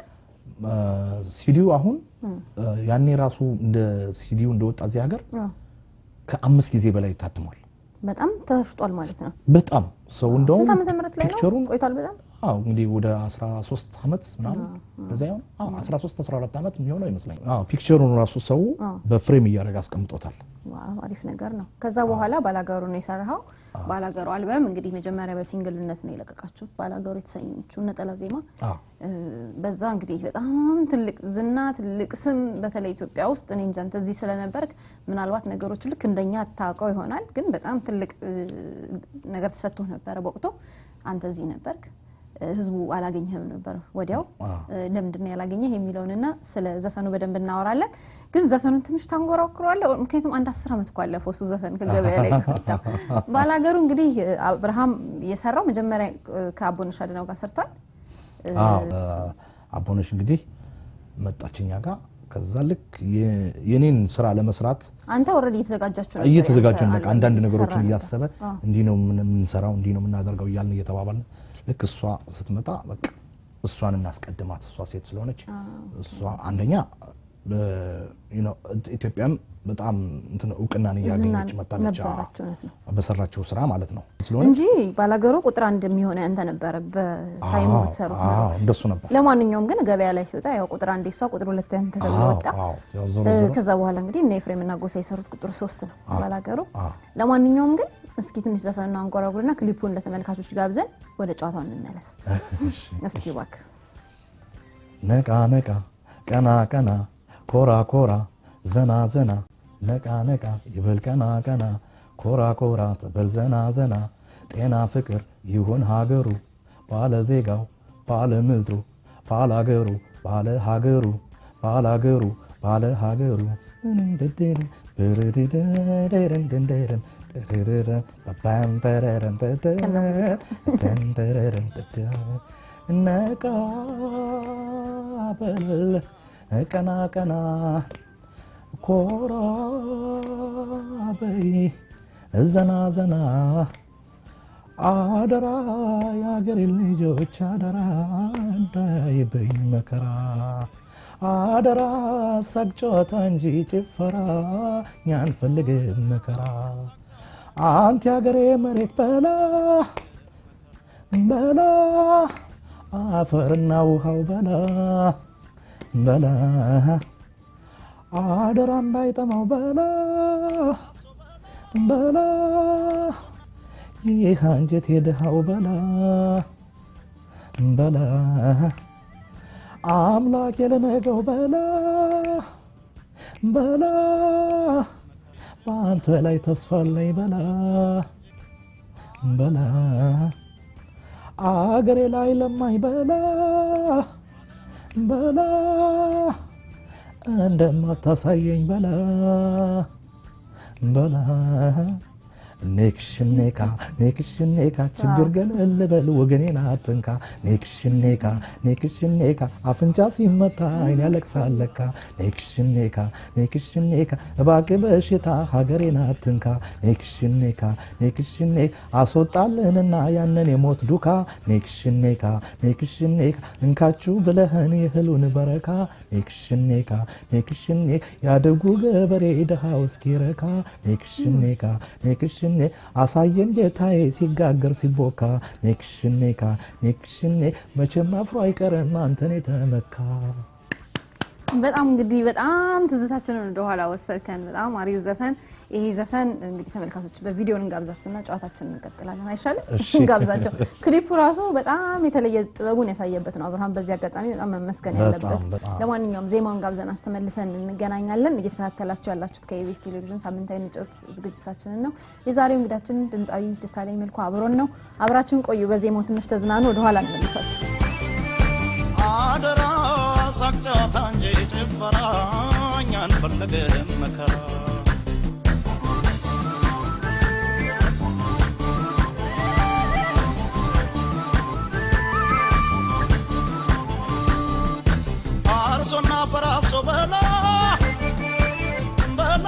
Speaker 2: ሲዲው አሁን ያኔ ራሱ እንደ ሲዲው እንደወጣ እዚህ ሀገር
Speaker 1: አዎ፣
Speaker 2: ከአምስት ጊዜ በላይ ታትሟል።
Speaker 1: በጣም ተሽጧል ማለት ነው።
Speaker 2: በጣም ሰው እንደውም
Speaker 1: ስንት ዓመተ ምህረት ላይ ነው
Speaker 2: ፒክቸሩን
Speaker 1: ቆይቷል? በጣም
Speaker 2: አዎ እንግዲህ ወደ 13 ዓመት ምናምን እንደዛ ይሆን? አዎ 13 14 ዓመት የሚሆነው ይመስለኛል። አዎ ፒክቸሩን ራሱ ሰው በፍሬም እያደረገ አስቀምጦታል።
Speaker 1: ዋው አሪፍ ነገር ነው። ከዛ በኋላ ባላገሩ ነው የሰራኸው። ባላገሩ አልበም እንግዲህ መጀመሪያ በሲንግልነት ነው የለቀቃችሁት። ባላገሩ የተሰኘችው ነጠላ ዜማ
Speaker 2: አዎ
Speaker 1: እ፣ በዛ እንግዲህ በጣም ትልቅ ዝና ትልቅ ስም በተለይ ኢትዮጵያ ውስጥ እኔ እንጃ አንተ እዚህ ስለነበርክ ምናልባት ነገሮች ልክ እንደኛ አታውቀው ይሆናል፣ ግን በጣም ትልቅ እ፣ ነገር ተሰጥቶ ነበረ በወቅቱ። አንተ እዚህ ነበርክ፣ እ፣ ህዝቡ አላገኘህም ነበር ወዲያው። እ፣ ለምንድን ነው ያላገኘህ የሚለውንና ስለ ዘፈኑ በደንብ እናወራለን። ግን ዘፈኑን ትንሽ ታንጎራኩረዋለህ፣ ምክንያቱም አንድ አስር ዓመት እኮ አለፈው እሱ ዘፈን ከገበያ ላይ ከወጣ። ባላገሩ እንግዲህ አብርሃም የሰራው መጀመሪያ እ፣ ከአቦነሽ አድነው ጋር ሰርቷል።
Speaker 2: አዎ አቦነሽ እንግዲህ መጣችኛ ጋር ከዛ ልክ የ- የኔን ስራ ለመስራት
Speaker 1: አንተ ኦልሬዲ እየተዘጋጃችሁ ነበር?
Speaker 2: እየተዘጋጀን
Speaker 1: ያንተ
Speaker 2: በቃ
Speaker 1: አልበም
Speaker 2: አንዳንድ
Speaker 1: እየተሰራ
Speaker 2: ነገሮችን
Speaker 1: ነበር?
Speaker 2: እያሰበ እንዲህ ነው ምን- የምንሰራው እንዲህ ነው የምናደርገው እያልን እየተባባልን ልክ እሷ ስትመጣ በቃ እሷን እናስቀድማት እሷ ሴት ስለሆነች እሷ አንደኛ በ- you know ኢትዮጵያም በጣም እንትን እውቅናን እያገኘች
Speaker 1: ዝና
Speaker 2: መጣለች አዎ።
Speaker 1: ነበራችሁ እውነት ነው
Speaker 2: በሰራችው ስራ ማለት ነው ስለሆነ
Speaker 1: እንጂ ባላገሩ ቁጥር አንድ የሚሆነ ያንተ ነበረ በታይሙ
Speaker 2: አዎ፣
Speaker 1: የምትሰሩት
Speaker 2: አዎ፣
Speaker 1: ነገር።
Speaker 2: እንደሱ ነበር
Speaker 1: ለማንኛውም ግን ገበያ ላይ ሲወጣ ያው ቁጥር አንድ እሷ ቁጥር ሁለት ያንተ ተብሎ
Speaker 2: አዎ፣
Speaker 1: ወጣ።
Speaker 2: አዎ፣ ያው ዞሮ
Speaker 1: እ፣
Speaker 2: ዞሮ
Speaker 1: ከዛ በኋላ እንግዲህ እነ ኤፍሬም እና ጎሳ የሰሩት ቁጥር ሶስት ነው ባላገሩ።
Speaker 2: አዎ።
Speaker 1: ለማንኛውም ግን እስኪ ትንሽ ዘፈንና አንጎራጉርና ክሊፑን ለተመልካቾች ጋብዘን ወደ ጨዋታው እንመለስ።
Speaker 2: እሺ።
Speaker 1: እስኪ እባክህ
Speaker 2: ነቃ ነቃ ቀና ቀና ኮራ ኮራ ዘና ዘና ነቃ ነቃ ይበል ቀና ቀና ኮራ ኮራ ትበል ዘና ዘና ጤና ፍቅር ይሁን ሀገሩ ባለ ዜጋው ባለ ምድሩ ባለ ሀገሩ ባለ ሀገሩ ባለ ሀገሩ ባለ ሀገሩ ነቃ በል ቀና ቀና ኮራ በይ ዘና ዘና አደራ የአገሬ ልጆች አደራ እንዳይበኝ መከራ አደራ ሳቅ ጨዋታ እንጂ ጭፈራ እኛን ፈልግም መከራ አንቲ የአገሬ መሬት በላ በላ አፈርና ውሃው በላ በላ አደራ እንዳይጠማው በላ በላ ይህ አንጀት የድሃው በላ በላ አምላክ የለነገው በላ በላ በአንተ ላይ ተስፋ አለኝ በላ በላ አገሬ ላይ ለማኝ በላ በላ እንደማታሳየኝ በላ በላ ኔክሽኔካ ኔክሽኔካ ችግር ገለል በል ወገኔን አትንካ ኔክሽኔካ ኔክሽኔካ አፍንጫ ሲመታ አይን ያለቅሳል ለካ ኔክሽኔካ ኔክሽኔካ እባክህ በሽታ ሀገሬን አትንካ ኔክሽኔካ ኔክሽኔካ አስወጣልንና ያንን የሞት ዱካ ኔክሽኔካ ኔክሽኔካ እንካችሁ ብለህን የእህሉን በረካ ኔክሽኔካ ኔክሽኔካ ያደጉ ገበሬ ድሃው እስኪረካ ኔክሽኔካ ኔክሽኔ አሳየን ጌታዬ ሲጋገር ሲቦካ ኔክሽኔካ ኔክሽኔ መቼም አፍሮ አይቀርም አንተን የተመካ
Speaker 1: በጣም እንግዲህ በጣም ትዝታችንን ወደኋላ ወሰድከን። በጣም አሪፍ ዘፈን። ይሄ ዘፈን እንግዲህ ተመልካቾች በቪዲዮን እንጋብዛችሁና ጨዋታችንን እንቀጥላለን። አይሻልም?
Speaker 2: እሺ።
Speaker 1: እንጋብዛቸው። ክሊፑ ራሱ በጣም የተለየ ጥበቡን ያሳየበት ነው። አብርሃም በዚህ አጋጣሚ በጣም መመስገን
Speaker 2: በጣም
Speaker 1: ያለበት።
Speaker 2: በጣም።
Speaker 1: ለማንኛውም ዜማውን ጋብዘናችሁ ተመልሰን እንገናኛለን። እየተከታተላችሁ ያላችሁት ከኢቢኤስ ቴሌቪዥን ሳምንታዊ ንጭት ዝግጅታችንን ነው። የዛሬው እንግዳችን ድምፃዊ ደሳለኝ መልኩ አብሮን ነው። አብራችሁን ቆዩ። በዜማው ትንሽ ተዝናኑ። ወደኋላ እንመልሳችሁ።
Speaker 3: አደራ ሳቅ ጨዋታ እንጂ ጭፈራ እኛን ፈለገም መከራ አርሶና ፈራፍሶ በላ በላ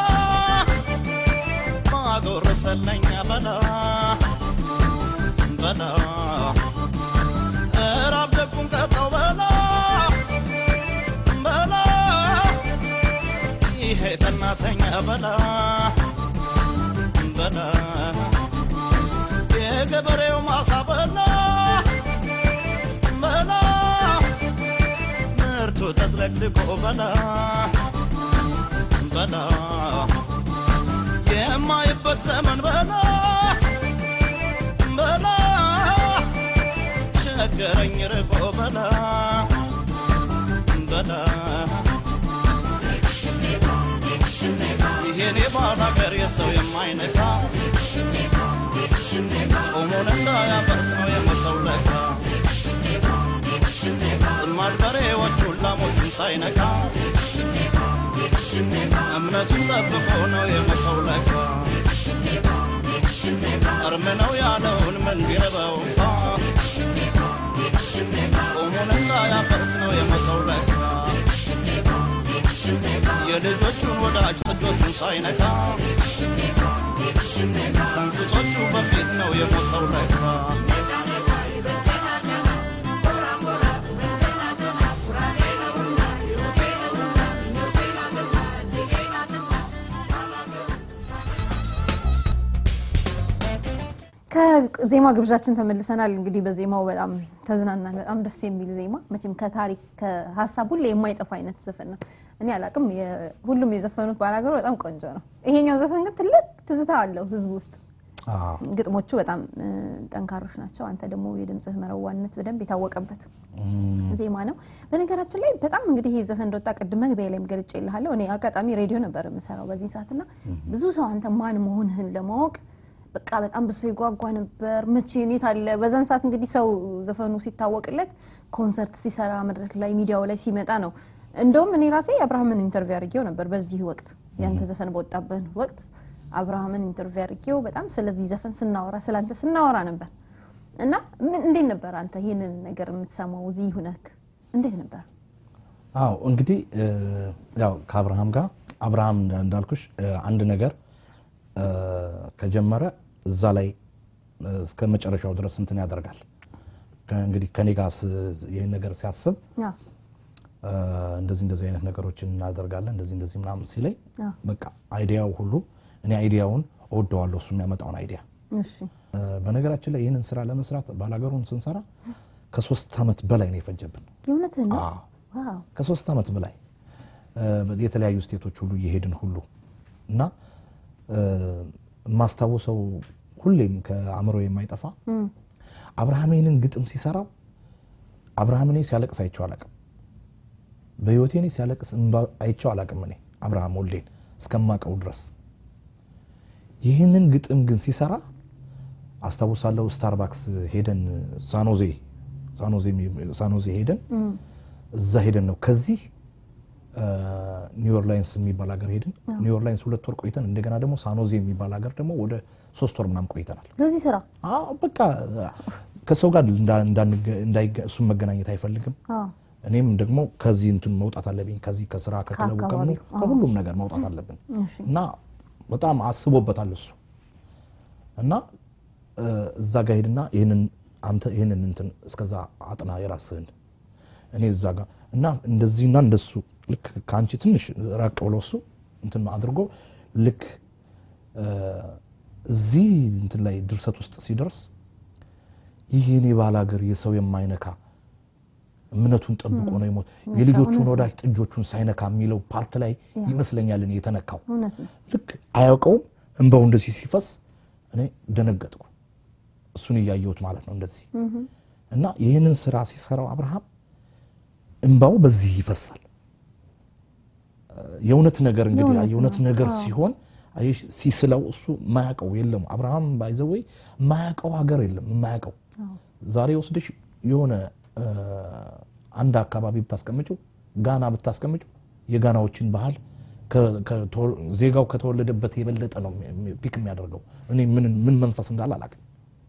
Speaker 3: ማጎረሰለኛ በላ በላ እራብ ደጉን ቀጣው በላ በላ ይሄ ቀናተኛ በላ በላ የገበሬው ማሳ በላ በላ ምርቱ ተጥለቅልቆ በላ በላ የማይበት ዘመን በላ በላ ቸገረኝ ርቆ በላ በላ ይሄኔ ባል ሀገር የሰው የማይነካ ጾሙን እንዳያፈርስ ነው የመሰው ለካ ጽማድ በሬዎቹን ላሞቹን ሳይነካ እምነቱን ጠብቆ ነው የመሰው ለካ እርም ነው ያለውን ምን ቢረበው እንኳ ጾሙን እንዳያፈርስ ነው የመሰው ለካ የልጆቹን ወዳጅ ጥጆቹን ሳይነካ ከእንስሶቹ በፊት ነው የሞተው ለካ
Speaker 1: ከዜማ ግብዣችን ተመልሰናል። እንግዲህ በዜማው በጣም ተዝናናል። በጣም ደስ የሚል ዜማ መቼም ከታሪክ ከሀሳብ ሁሌ የማይጠፋ አይነት ዘፈን ነው። እኔ አላቅም፣ ሁሉም የዘፈኑት ባላገሩ በጣም ቆንጆ ነው። ይሄኛው ዘፈን ግን ትልቅ ትዝታ አለው ህዝብ ውስጥ
Speaker 2: አዎ።
Speaker 1: ግጥሞቹ በጣም እ፣ ጠንካሮች ናቸው። አንተ ደግሞ የድምፅህ መረዋነት በደንብ የታወቀበት ዜማ ነው። በነገራችን ላይ በጣም እንግዲህ ይህ ዘፈን እንደወጣ ቅድም መግቢያ ላይም ገልጬ ይልሃለሁ። እኔ አጋጣሚ ሬዲዮ ነበር የምሰራው በዚህ ሰዓት እና ብዙ ሰው አንተ ማን መሆንህን ለማወቅ በቃ በጣም ብዙ ሰው ይጓጓ ነበር። መቼ ኔት አለ በዛን ሰዓት እንግዲህ ሰው ዘፈኑ ሲታወቅለት ኮንሰርት ሲሰራ መድረክ ላይ ሚዲያው ላይ ሲመጣ ነው። እንደውም እኔ ራሴ አብርሃምን ኢንተርቪው አድርጌው ነበር በዚህ ወቅት ያንተ ዘፈን በወጣበት ወቅት አብርሃምን ኢንተርቪው አድርጌው በጣም ስለዚህ ዘፈን ስናወራ ስላንተ ስናወራ ነበር እና ምን እንዴት ነበር አንተ ይህንን ነገር የምትሰማው እዚህ ሁነክ እንዴት ነበር?
Speaker 2: አዎ እንግዲህ እ፣ ያው ከአብርሃም ጋር አብርሃም እንዳ- እንዳልኩሽ እ፣ አንድ ነገር እ፣ ከጀመረ እዛ ላይ እ፣ እስከ መጨረሻው ድረስ እንትን ያደርጋል። ከ- እንግዲህ ከኔ ጋር ስ- ይህን ነገር ሲያስብ
Speaker 1: አዎ
Speaker 2: እ፣ እንደዚህ እንደዚህ አይነት ነገሮችን እናደርጋለን እንደዚህ እንደዚህ ምናምን ሲለኝ
Speaker 1: አዎ።
Speaker 2: በቃ አይዲያው ሁሉ እኔ አይዲያውን እወደዋለሁ እሱ የሚያመጣውን አይዲያ
Speaker 1: እሺ
Speaker 2: እ፣ በነገራችን ላይ ይህንን ስራ ለመስራት ባላገሩን ስንሰራ ከሶስት ዓመት በላይ ነው የፈጀብን።
Speaker 1: የእውነትህን ነው?
Speaker 2: አዎ።
Speaker 1: ዋው
Speaker 2: ከሶስት ዓመት በላይ እ፣ የተለያዩ ስቴቶች ሁሉ እየሄድን ሁሉ እና እ፣ የማስታውሰው ሁሌም ከአእምሮ የማይጠፋ አብርሃም ይህንን ግጥም ሲሰራው አብርሃም እኔ ሲያለቅስ አይቼው አላቅም። በህይወቴ እኔ ሲያለቅስ እንባ አይቼው አላቅም። እኔ አብርሃም ወልዴን እስከማቀው ድረስ ይህንን ግጥም ግን ሲሰራ አስታውሳለሁ። ስታርባክስ ሄደን ሳኖዜ ሳኖዜ የሚ- ሳኖዜ ሄደን እዛ ሄደን ነው ከዚህ ኒው ኦርላይንስ የሚባል ሀገር ሄድን። ኒው ኦርላይንስ ሁለት ወር ቆይተን እንደገና ደግሞ ሳኖዜ የሚባል ሀገር ደግሞ ወደ ሶስት ወር ምናምን ቆይተናል።
Speaker 1: ለዚህ ስራ
Speaker 2: አዎ በቃ ከሰው ጋር እንዳ- እንዳንገ- እንዳይገ- እሱም መገናኘት አይፈልግም።
Speaker 1: አዎ
Speaker 2: እኔም ደግሞ ከዚህ እንትን መውጣት አለብኝ። ከዚህ ከስራ ከክለቡ ከምኑ
Speaker 1: ከአካባቢው፣ አዎ።
Speaker 2: ከሁሉም ነገር መውጣት አለብን
Speaker 1: እሺ
Speaker 2: እና በጣም አስቦበታል እሱ እና እ፣ እዛ ጋር ሄድና ይህንን አንተ ይህንን እንትን እስከዛ አጥና የራስህን እኔ እዛ ጋር እና እንደዚህና እንደሱ ልክ ከአንቺ ትንሽ ራቅ ብሎ እሱ እንትን አድርጎ ልክ እ፣ እዚህ እንትን ላይ ድርሰት ውስጥ ሲደርስ ይህ የኔ ባል ሀገር የሰው የማይነካ እምነቱን ጠብቆ ነው የሞት የልጆቹን ወዳጅ ጥጆቹን ሳይነካ የሚለው ፓርት ላይ ይመስለኛል እኔ የተነካው።
Speaker 1: እውነት ነው።
Speaker 2: ልክ አያውቀውም እንባው እንደዚህ ሲፈስ እኔ ደነገጥኩ። እሱን እያየሁት ማለት ነው እንደዚህ እና ይህንን ስራ ሲሰራው አብርሃም እንባው በዚህ ይፈሳል። የእውነት ነገር እንግዲህ
Speaker 1: የእውነት
Speaker 2: የእውነት
Speaker 1: ነው።
Speaker 2: ነገር
Speaker 1: አዎ።
Speaker 2: ሲሆን አየሽ፣ ሲስለው እሱ የማያውቀው የለም። አብርሃም ባይዘወይ የማያውቀው ሀገር የለም የማያውቀው ዛሬ ወስደሽ የሆነ እ፣ አንድ አካባቢ ብታስቀምጭው ጋና ብታስቀምጭው የጋናዎችን ባህል ከ- ከቶ- ዜጋው ከተወለደበት የበለጠ ነው የሚ- ፒክ የሚያደርገው። እኔ ምን ምን መንፈስ እንዳለ አላውቅም።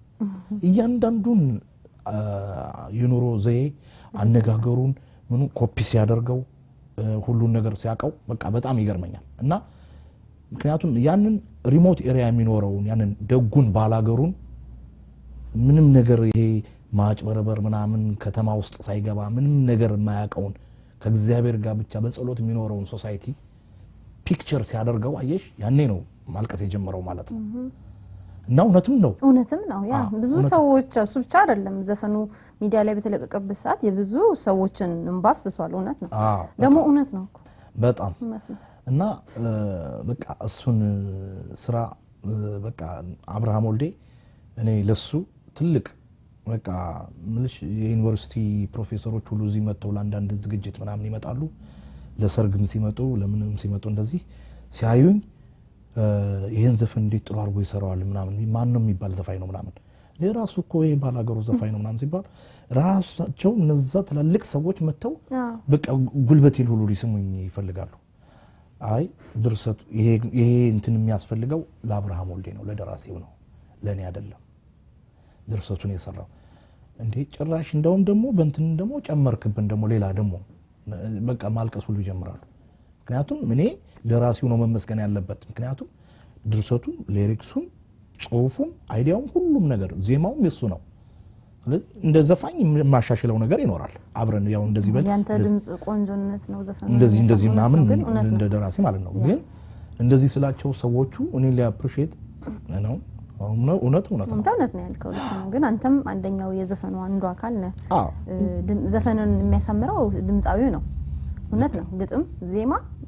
Speaker 2: እያንዳንዱን አ፣ የኑሮ ዘዬ አነጋገሩን ምኑ ኮፒ ሲያደርገው እ፣ ሁሉን ነገር ሲያውቀው በቃ በጣም ይገርመኛል እና ምክንያቱም ያንን ሪሞት ኤሪያ የሚኖረውን ያንን ደጉን ባላገሩን ምንም ነገር ይሄ ማጭበርበር ምናምን ከተማ ውስጥ ሳይገባ ምንም ነገር የማያውቀውን ከእግዚአብሔር ጋር ብቻ በጸሎት የሚኖረውን ሶሳይቲ ፒክቸር ሲያደርገው አየሽ፣ ያኔ ነው ማልቀስ የጀመረው ማለት ነው። እና እውነትም ነው
Speaker 1: እውነትም ነው። ያ
Speaker 2: አዎ፣
Speaker 1: ብዙ
Speaker 2: እውነት ነው።
Speaker 1: ሰዎች እሱ ብቻ አይደለም ዘፈኑ ሚዲያ ላይ በተለቀቀበት ሰዓት የብዙ ሰዎችን እንባ አፍስሷል። እውነት ነው
Speaker 2: አዎ፣
Speaker 1: ደግሞ እውነት ነው እኮ
Speaker 2: በጣም
Speaker 1: እውነት ነው።
Speaker 2: እና እ፣ በቃ እሱን እ፣ ስራ እ፣ በቃ አብርሃም ወልዴ እኔ ለሱ ትልቅ በቃ ምልሽ የዩኒቨርሲቲ ፕሮፌሰሮች ሁሉ እዚህ መጥተው ለአንዳንድ ዝግጅት ምናምን ይመጣሉ። ለሰርግም ሲመጡ ለምንም ሲመጡ እንደዚህ ሲያዩኝ እ፣ ይህን ዘፈን እንዴት ጥሩ አድርጎ ይሰራዋል ምናምን ማን ነው የሚባል ዘፋኝ ነው ምናምን እኔ ራሱ እኮ ይህ ባላገሩ ዘፋኝ ነው ምናምን ሲባል ራሳቸው እነዛ ትላልቅ ሰዎች መጥተው
Speaker 1: አዎ።
Speaker 2: በቃ ጉልበቴን ሁሉ ሊስሙኝ ይፈልጋሉ። አይ ድርሰቱ ይሄ ይሄ እንትን የሚያስፈልገው ለአብርሃም ወልዴ ነው፣ ለደራሲው ነው፣ ለእኔ አይደለም። ድርሰቱን የሰራው እንዴ ጭራሽ እንደውም ደግሞ በእንትን ደግሞ ጨመርክብን ደግሞ ሌላ ደግሞ በቃ ማልቀስ ሁሉ ይጀምራሉ። ምክንያቱም እኔ ደራሲው ነው መመስገን ያለበት። ምክንያቱም ድርሰቱም፣ ሌሪክሱም፣ ጽሁፉም፣ አይዲያውም ሁሉም ነገር ዜማውም የሱ ነው። ስለዚህ እንደ ዘፋኝ የማሻሽለው ነገር ይኖራል። አብረን ያው እንደዚህ በል
Speaker 1: ያንተ ድምፅ ቆንጆነት ነው ዘፈኑ
Speaker 2: እንደዚህ እንደዚህ
Speaker 1: የሚያሰማው
Speaker 2: ምናምን
Speaker 1: ግን እውነት
Speaker 2: እንደ
Speaker 1: ነው።
Speaker 2: ደራሲ ማለት ነው። ግን እንደዚህ ስላቸው ሰዎቹ እኔ ሊያፕሪሼት ነው እውነት እውነት ነው።
Speaker 1: አንተ እውነት ነው ያልከው ልክ ነው። ግን አንተም አንደኛው የዘፈኑ አንዱ አካል ነህ።
Speaker 2: አዎ
Speaker 1: እ፣ ድም- ዘፈንን የሚያሳምረው ድምፃዊው ነው። እውነት ነው። ግጥም፣ ዜማ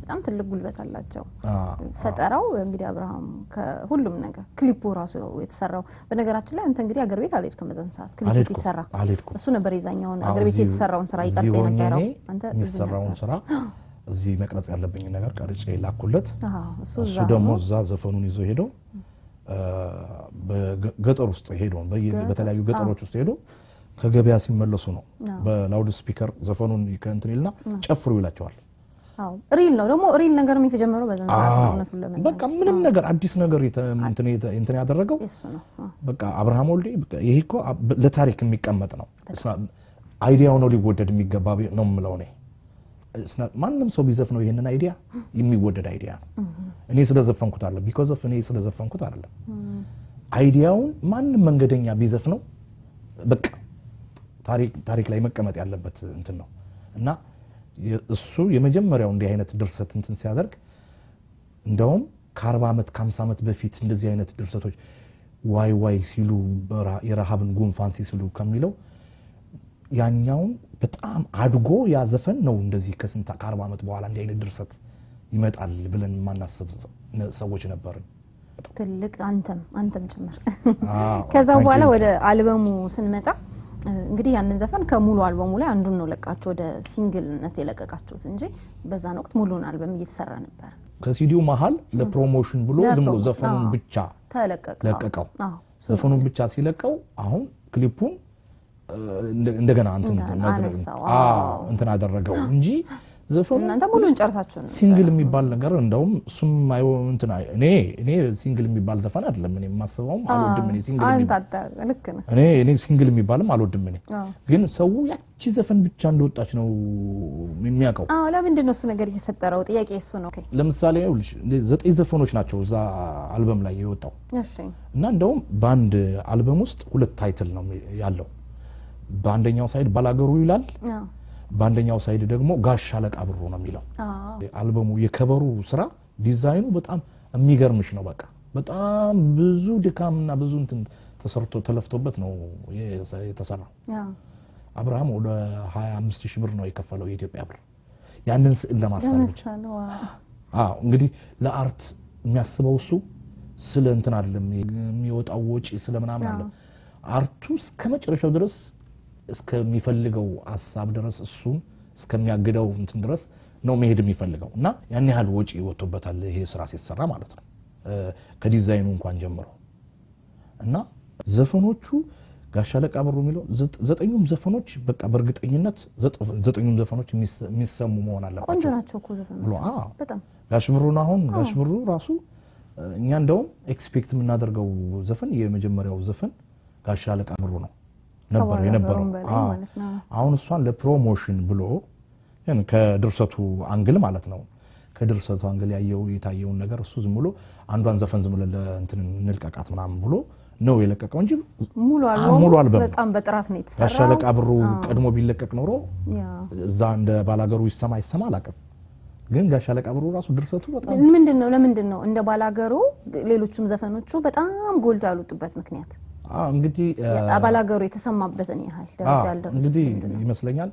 Speaker 1: በጣም ትልቅ ጉልበት አላቸው።
Speaker 2: አ፣
Speaker 1: ፈጠራው እንግዲህ አብርሃም ከሁሉም ነገር ክሊፑ ራሱ የተሰራው በነገራችን ላይ አንተ እንግዲህ አገር ቤት አልሄድክም በዛን ሰዓት ክሊፑ
Speaker 2: አልሄድኩም፣
Speaker 1: ሲሰራ
Speaker 2: አልሄድኩም።
Speaker 1: እሱ ነበር የዛኛውን
Speaker 2: አዎ፣
Speaker 1: አገር ቤት
Speaker 2: እዚሁ-
Speaker 1: የተሰራውን ስራ
Speaker 2: እዚህ
Speaker 1: ይቀርጽ
Speaker 2: ሆኜ
Speaker 1: የነበረው
Speaker 2: እኔ
Speaker 1: አንተ እዚህ
Speaker 2: የሚሰራውን
Speaker 1: ነበር።
Speaker 2: ስራ እዚህ መቅረጽ ያለብኝ ነገር ቀርጬ ላኩለት።
Speaker 1: አዎ፣ እሱ
Speaker 2: እሱ
Speaker 1: እዛ
Speaker 2: ደግሞ
Speaker 1: ሆኖ
Speaker 2: እዛ ዘፈኑን ይዞ ሄዶ በገጠር ውስጥ ሄዶ በየ- በተለያዩ ገጠሮች ውስጥ ሄዶ ከገበያ ሲመለሱ ነው በላውድ ስፒከር ዘፈኑን ከእንትን ይልና ጨፍሩ ይላቸዋል።
Speaker 1: አዎ ሪል ነው ደግሞ ሪል ነገርም የተጀመረው በዛን ሰዓት ነው።
Speaker 2: አዎ።
Speaker 1: እውነቱን ለመናገር
Speaker 2: በቃ ምንም ነገር አዲስ ነገር የተ- እንትን የተ- እንትን ያደረገው
Speaker 1: እሱ ነው። አዎ።
Speaker 2: በቃ አብርሃም ወልዴ በቃ ይሄ እኮ አብ- ለታሪክ የሚቀመጥ ነው። እስማ- አይዲያው ነው ሊወደድ የሚገባ ቢ- ነው የምለው እኔ። እስና- ማንም ሰው ቢዘፍነው ይሄንን አይዲያ የሚወደድ አይዲያ ነው። እኔ ስለዘፈንኩት አለ ቢኮዝ ኦፍ እኔ ስለዘፈንኩት አይደለም። አይዲያውን ማንም መንገደኛ ቢዘፍነው በቃ ታሪክ ታሪክ ላይ መቀመጥ ያለበት እንትን ነው እና የ- እሱ የመጀመሪያው እንዲህ አይነት ድርሰት እንትን ሲያደርግ እንደውም ከአርባ ዓመት ከሀምሳ ዓመት በፊት እንደዚህ አይነት ድርሰቶች ዋይ ዋይ ሲሉ በራ- የረሃብን ጉንፋን ሲስሉ ከሚለው ያኛውን በጣም አድጎ ያ ዘፈን ነው እንደዚህ ከስንት ከአርባ ዓመት በኋላ እንዲህ አይነት ድርሰት ይመጣል ብለን የማናስብ ሰ- ሰዎች ነበርን።
Speaker 1: ትልቅ አንተም አንተም ጭምር
Speaker 2: አዎ፣
Speaker 1: ከዛ
Speaker 2: thank
Speaker 1: በኋላ
Speaker 2: you።
Speaker 1: ወደ አልበሙ ስንመጣ እ፣ እንግዲህ ያንን ዘፈን ከሙሉ አልበሙ ላይ አንዱን ነው ለቃችሁ ወደ ሲንግልነት የለቀቃችሁት እንጂ በዛን ወቅት ሙሉን አልበም እየተሰራ ነበር።
Speaker 2: ከሲዲው መሀል ለፕሮሞሽን ብሎ ዝም ብሎ
Speaker 1: ለፕሮሞ-
Speaker 2: ዘፈኑን
Speaker 1: አዎ።
Speaker 2: ብቻ
Speaker 1: ተለቀቀ
Speaker 2: ለቀቀው።
Speaker 1: አዎ፣ እሱ
Speaker 2: ዘፈኑን ብቻ ሲለቀው አሁን ክሊፑን እ፣ እንደ- እንደገና እንትን
Speaker 1: እንትን
Speaker 2: መድረግ-
Speaker 1: አነሳው።
Speaker 2: አዎ፣
Speaker 1: አዎ።
Speaker 2: እንትን አደረገው እንጂ ዘፈኑ
Speaker 1: እናንተ ሙሉን ጨርሳችሁ ነው
Speaker 2: ሲንግል የሚባል ነገር እንደውም እሱም አይወ እንትን አይ- እኔ እኔ ሲንግል የሚባል ዘፈን አይደለም እኔ የማስበውም አልወድም። እኔ ሲንግል
Speaker 1: አንተ
Speaker 2: የሚባል
Speaker 1: አታ- ልክ ነህ።
Speaker 2: እኔ እኔ ሲንግል የሚባልም አልወድም። እኔ
Speaker 1: አዎ።
Speaker 2: ግን ሰው ያቺ ዘፈን ብቻ እንደወጣች ነው የሚያውቀው።
Speaker 1: አዎ ለምንድን ነው እሱ ነገር የተፈጠረው? ጥያቄ እሱ ነው። ኦኬ
Speaker 2: ለምሳሌ ይኸውልሽ ዘጠኝ ዘፈኖች ናቸው እዛ አልበም ላይ የወጣው
Speaker 1: እሺ
Speaker 2: እና እንደውም በአንድ አልበም ውስጥ ሁለት ታይትል ነው ያለው። በአንደኛው ሳይድ ባላገሩ ይላል፣
Speaker 1: አዎ
Speaker 2: በአንደኛው ሳይድ ደግሞ ጋሽ አለቃ ብሩ ነው የሚለው።
Speaker 1: አዎ
Speaker 2: አልበሙ የከበሩ ስራ ዲዛይኑ በጣም የሚገርምሽ ነው። በቃ በጣም ብዙ ድካምና ብዙ እንትን ተሰርቶ ተለፍቶበት ነው የሰ- የተሰራው።
Speaker 1: አዎ
Speaker 2: አብርሃም ወደ 25 ሺህ ብር ነው የከፈለው የኢትዮጵያ ብር ያንን ስዕል ለማሳል ብቻ።
Speaker 1: ለምሳሌ ዋው
Speaker 2: አዎ እንግዲህ ለአርት የሚያስበው እሱ ስለ እንትን አይደለም የሚወጣው ወጪ ስለ ምናምን አለ አርቱ እስከ መጨረሻው ድረስ እስከሚፈልገው ሀሳብ ድረስ እሱን እስከሚያግደው እንትን ድረስ ነው መሄድ የሚፈልገው እና ያን ያህል ወጪ ወጥቶበታል ይሄ ስራ ሲሰራ ማለት ነው እ፣ ከዲዛይኑ እንኳን ጀምሮ እና ዘፈኖቹ ጋሽ አለቃ ብሩ የሚለው ዘጠ- ዘጠኙም ዘፈኖች በቃ በእርግጠኝነት ዘጠ- ዘጠኙም ዘፈኖች የሚሰ- የሚሰሙ መሆን
Speaker 1: ቆንጆ
Speaker 2: አለባቸው
Speaker 1: ናቸው እኮ ዘፈኖች
Speaker 2: ብሎ አዎ
Speaker 1: በጣም
Speaker 2: ጋሽ ብሩን አሁን ጋሽ ብሩ ራሱ እ፣ እኛ እንደውም ኤክስፔክት የምናደርገው ዘፈን የመጀመሪያው ዘፈን ጋሽ አለቃ ብሩ ነው ነበር
Speaker 1: ከባላገሩም
Speaker 2: የነበረው።
Speaker 1: በላይ
Speaker 2: አዎ።
Speaker 1: ማለት ነው።
Speaker 2: አሁን እሷን ለፕሮሞሽን ብሎ ግን ከድርሰቱ አንግል ማለት ነው ከድርሰቱ አንግል ያየው የታየውን ነገር እሱ ዝም ብሎ አንዷን ዘፈን ዝም ብሎ ለእንትን እንልቀቃት ምናምን ብሎ ነው የለቀቀው እንጂ
Speaker 1: ሙሉ
Speaker 2: ሙሉ
Speaker 1: አልበሙ
Speaker 2: አልበም።
Speaker 1: በጣም በጥራት ነው
Speaker 2: ጋሽ
Speaker 1: የተሰራው።
Speaker 2: አለቃ ብሩ ቀድሞ ቢለቀቅ ኖሮ
Speaker 1: ያ
Speaker 2: እዛ እንደ ባላገሩ ይሰማ ይሰማ አላውቅም። ግን ጋሽ አለቃ ብሩ ራሱ ድርሰቱ በጣም
Speaker 1: ምንድን ነው ለምንድን ነው እንደ ባላገሩ ሌሎቹም ዘፈኖቹ በጣም ጎልቶ ያልወጡበት ምክንያት
Speaker 2: አዎ እንግዲህ እ፣
Speaker 1: ባላገሩ የተሰማበትን ያህል ደረጃ
Speaker 2: አዎ፣
Speaker 1: ያልደረሱት
Speaker 2: እንግዲህ
Speaker 1: ምንድን ነው?
Speaker 2: ይመስለኛል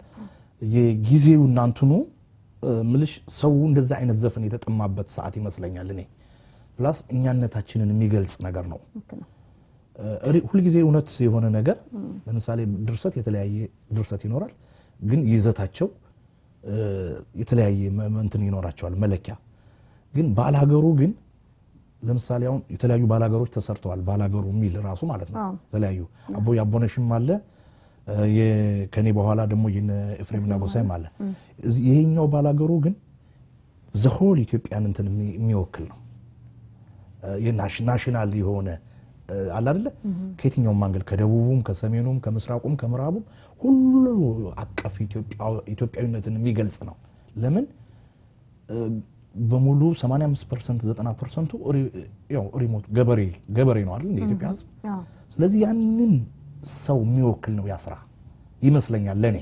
Speaker 2: የጊዜው እናንትኑ እ፣ ምልሽ ሰው እንደዛ አይነት ዘፈን የተጠማበት ሰዓት ይመስለኛል። እኔ ፕላስ እኛነታችንን የሚገልጽ ነገር ነው።
Speaker 1: ልክ ነው።
Speaker 2: እ፣ ሪ- ሁልጊዜ እውነት የሆነ ነገር ለምሳሌ ድርሰት የተለያየ ድርሰት ይኖራል፣ ግን ይዘታቸው እ፣ የተለያየ መ- መ- እንትን ይኖራቸዋል መለኪያ። ግን ባላገሩ ግን ለምሳሌ አሁን የተለያዩ ባላገሮች ተሰርተዋል። ባላገሩ የሚል ራሱ ማለት ነው
Speaker 1: አዎ።
Speaker 2: የተለያዩ አቦ ያቦነሽም አለ እ፣ የ- ከኔ በኋላ ደግሞ የነ ኤፍሬምና ጎሳይም አለ። እዚህ- ይሄኛው ባላገሩ ግን ዘሆል ኢትዮጵያን እንትን የሚ- የሚወክል ነው። ናሽናል የሆነ እ፣ አለ አይደለ ከየትኛውም አንግል ከደቡቡም ከሰሜኑም ከምስራቁም ከምዕራቡም ሁሉ አቀፍ ኢትዮጵያ- ኢትዮጵያዊነትን የሚገልጽ ነው። ለምን እ፣ በሙሉ 85 ፐርሰንት 90 ፐርሰንቱ ሪሞት ገበሬ ገበሬ ነው አይደል እንደ ኢትዮጵያ ሕዝብ።
Speaker 1: አዎ
Speaker 2: ስለዚህ ያንን ሰው የሚወክል ነው ያ ስራ ይመስለኛል ለእኔ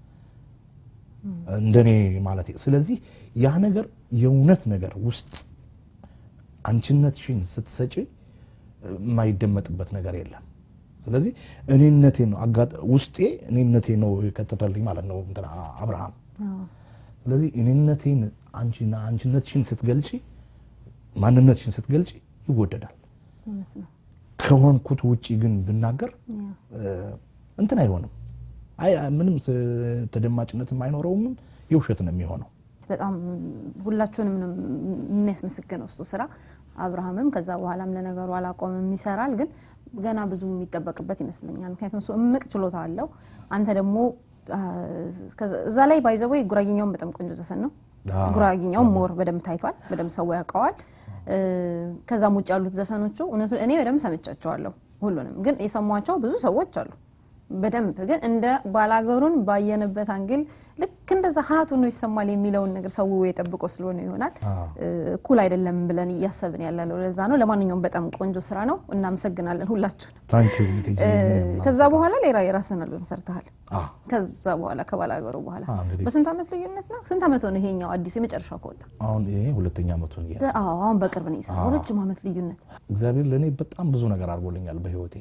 Speaker 2: እንደኔ ማለት ስለዚህ ያ ነገር የእውነት ነገር ውስጥ አንቺነትሽን ስትሰጪ የማይደመጥበት ነገር የለም። ስለዚህ እኔነቴ ነው አጋጥ- ውስጤ እኔነቴ ነው የከተተልኝ ማለት ነው እንትና አብርሃም።
Speaker 1: አዎ
Speaker 2: ስለዚህ እኔነቴን አንቺና አንቺነትሽን ስትገልጪ ማንነትሽን ስትገልጪ ይወደዳል።
Speaker 1: እውነት ነው።
Speaker 2: ከሆንኩት ውጪ ግን ብናገር
Speaker 1: ያ
Speaker 2: እ፣ እንትን አይሆንም። አይ ምንም ስ- ተደማጭነትም አይኖረውም። የውሸት ነው የሚሆነው።
Speaker 1: በጣም ሁላችሁንም ነው የሚያስመሰግነው እሱ ስራ። አብርሃምም ከዛ በኋላም ለነገሩ አላቆምም ይሰራል፣ ግን ገና ብዙ የሚጠበቅበት ይመስለኛል። ምክንያቱም እሱ እምቅ ችሎታ አለው። አንተ ደግሞ አ፣ ከዛ- እዛ ላይ ባይዘወይ ጉራጌኛውን በጣም ቆንጆ ዘፈን ነው።
Speaker 2: አዎ።
Speaker 1: ጉራጌኛው ሞር በደንብ ታይቷል፣ በደንብ ሰው ያውቀዋል። እ፣ ከዛም ውጭ ያሉት ዘፈኖቹ እውነቱ እኔ በደንብ ሰምቻቸዋለሁ። ሁሉንም ግን የሰሟቸው ብዙ ሰዎች አሉ በደንብ ግን እንደ ባላገሩን ባየንበት አንግል ልክ እንደዛ ሀቱ ነው ይሰማል የሚለውን ነገር ሰው የጠብቆ ስለሆነ ይሆናል
Speaker 2: አዎ።
Speaker 1: እ፣ እኩል አይደለም ብለን እያሰብን ያለነው ለዛ ነው። ለማንኛውም በጣም ቆንጆ ስራ ነው። እናመሰግናለን ሁላችሁን።
Speaker 2: ታንኪ
Speaker 1: እ፣ ከዛ በኋላ ሌላ የራስን አልበም ሰርተሃል።
Speaker 2: አዎ
Speaker 1: ከዛ በኋላ ከባላገሩ በኋላ
Speaker 2: አዎ፣ እንግዲህ
Speaker 1: በስንት ዓመት ልዩነት ነው? ስንት ዓመት ሆነ ይሄኛው አዲሱ የመጨረሻው ከወጣ?
Speaker 2: አሁን ይሄ ሁለተኛ ዓመቱን እያ
Speaker 1: አዎ አሁን በቅርብ ነው የሰራው። ረጅም ዓመት ልዩነት
Speaker 2: እግዚአብሔር ለእኔ በጣም ብዙ ነገር አድርጎልኛል በህይወቴ።